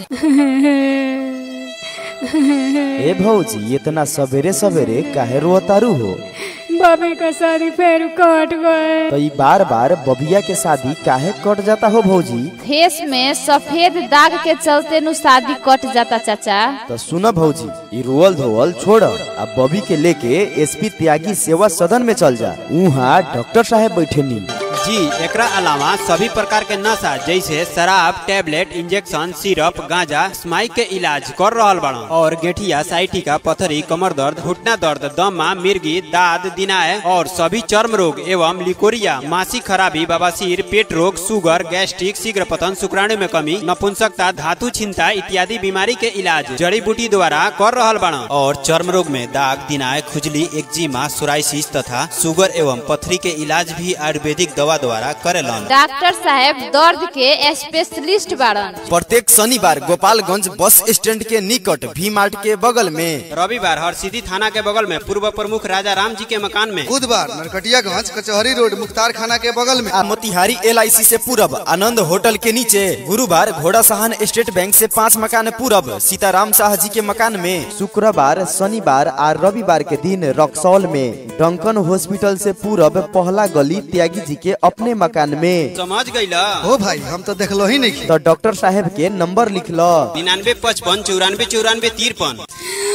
ए भौजी इतना सवेरे सवेरे काहे रोतारू हो बबी का शादी फिर कट गए तो ई बार बार बबिया के शादी काहे कट जाता हो भौजी फेस में सफेद दाग के चलते नु शादी कट जाता चाचा तो सुन भौजी ई रोअल धोअल छोड़ आ बबी के लेके एसपी त्यागी सेवा सदन में चल जा उहाँ डॉक्टर साहब बैठे नी जी एकरा अलावा सभी प्रकार के नशा जैसे शराब टैबलेट इंजेक्शन सिरप गांजा स्माइक के इलाज कर रहल बड़ा और गेठिया साइटिका पथरी कमर दर्द घुटना दर्द दमा मिर्गी दाद दिनाय और सभी चर्म रोग एवं लिकोरिया मासिक खराबी बवासीर पेट रोग सुगर गैस्ट्रिक शीघ्र पतन शुक्राणु में कमी नपुंसकता धातु छिंता इत्यादि बीमारी के इलाज जड़ी बूटी द्वारा कर रहल बड़ा और चर्म रोग में दाग दिनाय खुजली एक्जिमा सोराइसिस तथा सुगर एवं पथरी के इलाज भी आयुर्वेदिक दवा द्वारा करेलन डॉक्टर साहब दर्द के स्पेशलिस्ट बाड़न प्रत्येक शनिवार गोपालगंज बस स्टैंड के निकट भी मार्ट के बगल में रविवार हरसिद्धि थाना के बगल में पूर्व प्रमुख राजा राम जी के मकान में बुधवार नरकटियागंज कचहरी रोड मुख्तार खाना के बगल में आ मोतिहारी एल से पूरब आनंद होटल के नीचे गुरुवार घोड़ा सहन स्टेट बैंक से पाँच मकान पूरब सीताराम शाह जी के मकान में शुक्रवार शनिवार और रविवार के दिन रक्सौल में डंकन हॉस्पिटल से पूरब पहला गली त्यागी जी के अपने मकान में समझ गईला हो भाई हम तो देखलो ही नहीं तो डॉक्टर साहब के नंबर लिख लो निन्यानवे पचपन चौरानवे चौरानवे तिरपन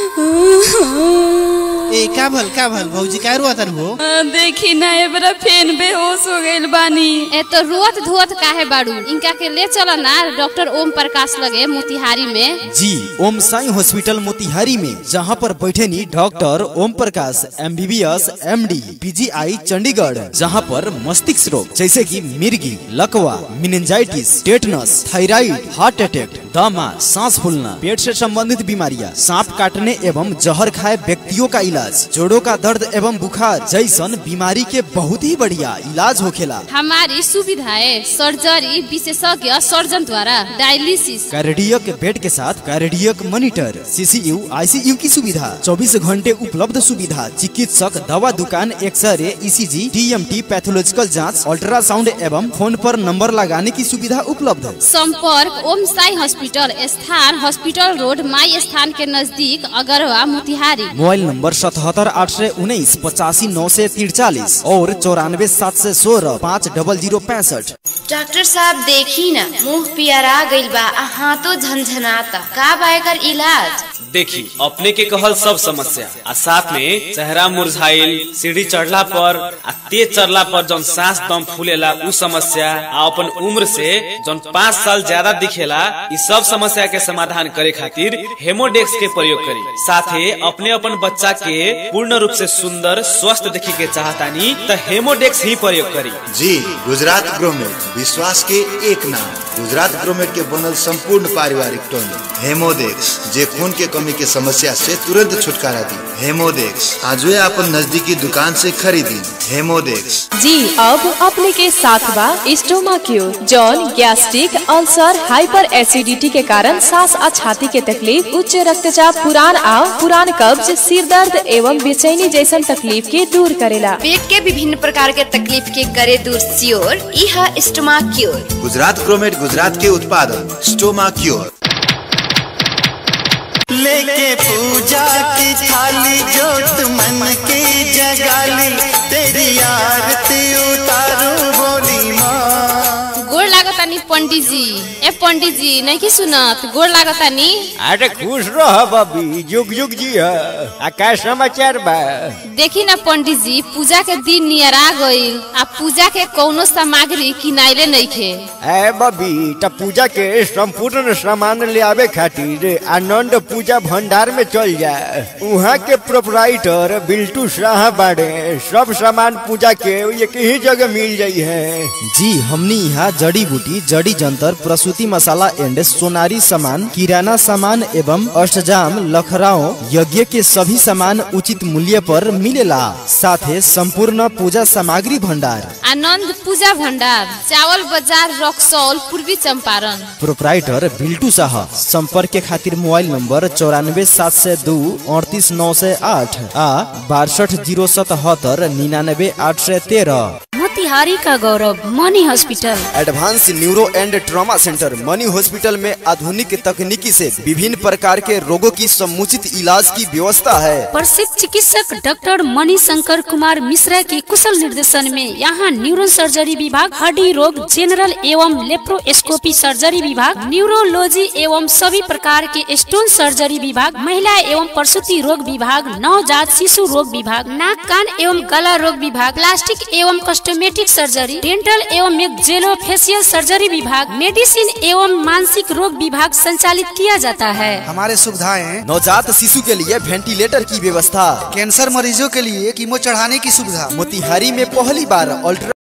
ए का भल का भल भौजी का रुआतर हो देखी ना एबरा फेन बेहोश हो गइल बानी ए तो रोत धोत काहे बाड़ू इनका के ले चल ना डॉक्टर ओम प्रकाश लगे मोतिहारी में जी ओम साई हॉस्पिटल मोतिहारी में जहाँ पर बैठे नी doctor Om Prakash M B B S M D PGI Chandigarh जहाँ पर मस्तिष्क रोग जैसे कि मिर्गी लकवा meningitis tetanus thyroid heart attack दमा सांस फूलना पेट से संबंधित बीमारियां सांप काटने एवं जहर खाए व्यक्तियों का इलाज जोड़ों का दर्द एवं बुखार जैसन बीमारी के बहुत ही बढ़िया इलाज होखेला हमारी सुविधाएं सर्जरी विशेषज्ञ सर्जन द्वारा डायलिसिस कार्डियक बेड के साथ कार्डियक मॉनिटर सीसीयू आईसीयू की सुविधा 24 घंटे उपलब्ध सुविधा चिकित्सक दवा दुकान एक्सरे ईसीजी टीएमटी पैथोलॉजिकल जांच अल्ट्रासाउंड एवं फोन पर नंबर लगाने की सुविधा उपलब्ध संपर्क ओम साई हॉस्पिटल स्थान हॉस्पिटल रोड माई स्थान के नजदीक अगरवा मोतिहारी मोबाइल नंबर सतहत्तर आठ सौ उन्नीस पचासी नौ सौ तिरचालीस और चौरानवे सात सौ सोलह पाँच डबल जीरो पैंसठ डॉक्टर साहब देखी ना मुंह पियरा गइल बा आ हाथों झनझनाता का बा एकर इलाज देखी अपने के कहल सब समस्या आ साथ में चेहरा मुरझाइल सीढ़ी चढ़ला पर आ तेज चढ़ला पर जौन सांस दम फूलेला उ समस्या आ अपन उम्र से जौन पाँच साल ज्यादा दिखेला इ सब समस्या के समाधान करे खातिर हेमोडेक्स के प्रयोग करी साथे अपने अपन बच्चा के पूर्ण रूप से सुंदर स्वस्थ देखे के चाहतानी त हेमोडेक्स ही प्रयोग करी जी गुजरात ग्रोमेट विश्वास के एक नाम गुजरात ग्रोमेट के बनल संपूर्ण पारिवारिक टॉनिक हेमोडेक्स जे खून के कमी के समस्या से तुरंत छुटकारा दी हेमोडेक्स आज अपन नजदीकी दुकान से खरीदी हेमोडेक्स जी अब अपने के साथ बा स्टोमा क्यूर जौन गैस्ट्रिक अल्सर हाइपर एसिडिटी के कारण सांस आ छाती के तकलीफ उच्च रक्तचाप पुरान आ पुरान कब्ज सिर दर्द एवं बेचैनी जैसन तकलीफ के दूर करेला पेट के विभिन्न प्रकार के तकलीफ के करे दूर सियोर इहा स्टोमा क्योर गुजरात ग्रोमेट गुजरात के उत्पादन स्टोमा क्योर लेके पूजा की थाली जोत मन की जगाली तेरी आरती उतारू बोली माँ गोड़ लागतानी पंडित जी ए पंडित जी नहीं की सुनत गोड़ लागतानी अरे खुश रह बबी जुग जुग जी आ का समाचार बा देखी ना पंडित जी पूजा के दिन नियर आ गईल आ पूजा के कौनो सामग्री किनाइले नइखे ए बबी त पूजा के संपूर्ण सामान ले आवे खातिर आनंद पूजा भंडार में चल जा वहाँ के प्रोपराइटर बिल्टू शाह बाड़े सब सामान पूजा के एक ही जगह मिल जाई है जी हमनी यहाँ जड़ी बूटी जड़ी जंतर प्रसूति मसाला एंड सोनारी सामान किराना सामान एवं अष्टजाम लखराओ यज्ञ के सभी सामान उचित मूल्य पर मिलेला साथे संपूर्ण पूजा सामग्री भंडार आनंद पूजा भंडार चावल बाजार रक्सौल पूर्वी चंपारण प्रोपराइटर बिल्टू शाह संपर्क के खातिर मोबाइल नंबर चौरानवे सात सौ दो अड़तीस नौ सौ आठ आ बासठ जीरो सतहत्तर निन्यानवे आठ सौ तेरह मोतिहारी का Gaurav Mani hospital advance neuro and trauma centre Mani hospital में आधुनिक तकनीकी से विभिन्न प्रकार के रोगों की समुचित इलाज की व्यवस्था है प्रसिद्ध चिकित्सक डॉक्टर मणि शंकर कुमार मिश्रा के कुशल निर्देशन में यहाँ न्यूरो सर्जरी विभाग हड्डी रोग जनरल एवं लेप्रोस्कोपी सर्जरी विभाग न्यूरोलॉजी एवं सभी प्रकार के स्टोन सर्जरी विभाग महिला एवं प्रसूति रोग विभाग नवजात शिशु रोग विभाग नाक कान एवं गला रोग विभाग प्लास्टिक एवं कस्टोमेटिक सर्जरी डेंटल एवं मेक्जेलो फेसियल सर्जरी विभाग मेडिसिन एवं मानसिक रोग विभाग संचालित किया जाता है हमारे सुविधाएं नवजात शिशु के लिए वेंटिलेटर की व्यवस्था कैंसर मरीजों के लिए कीमो चढ़ाने की सुविधा मोतिहारी में पहली बार अल्ट्रा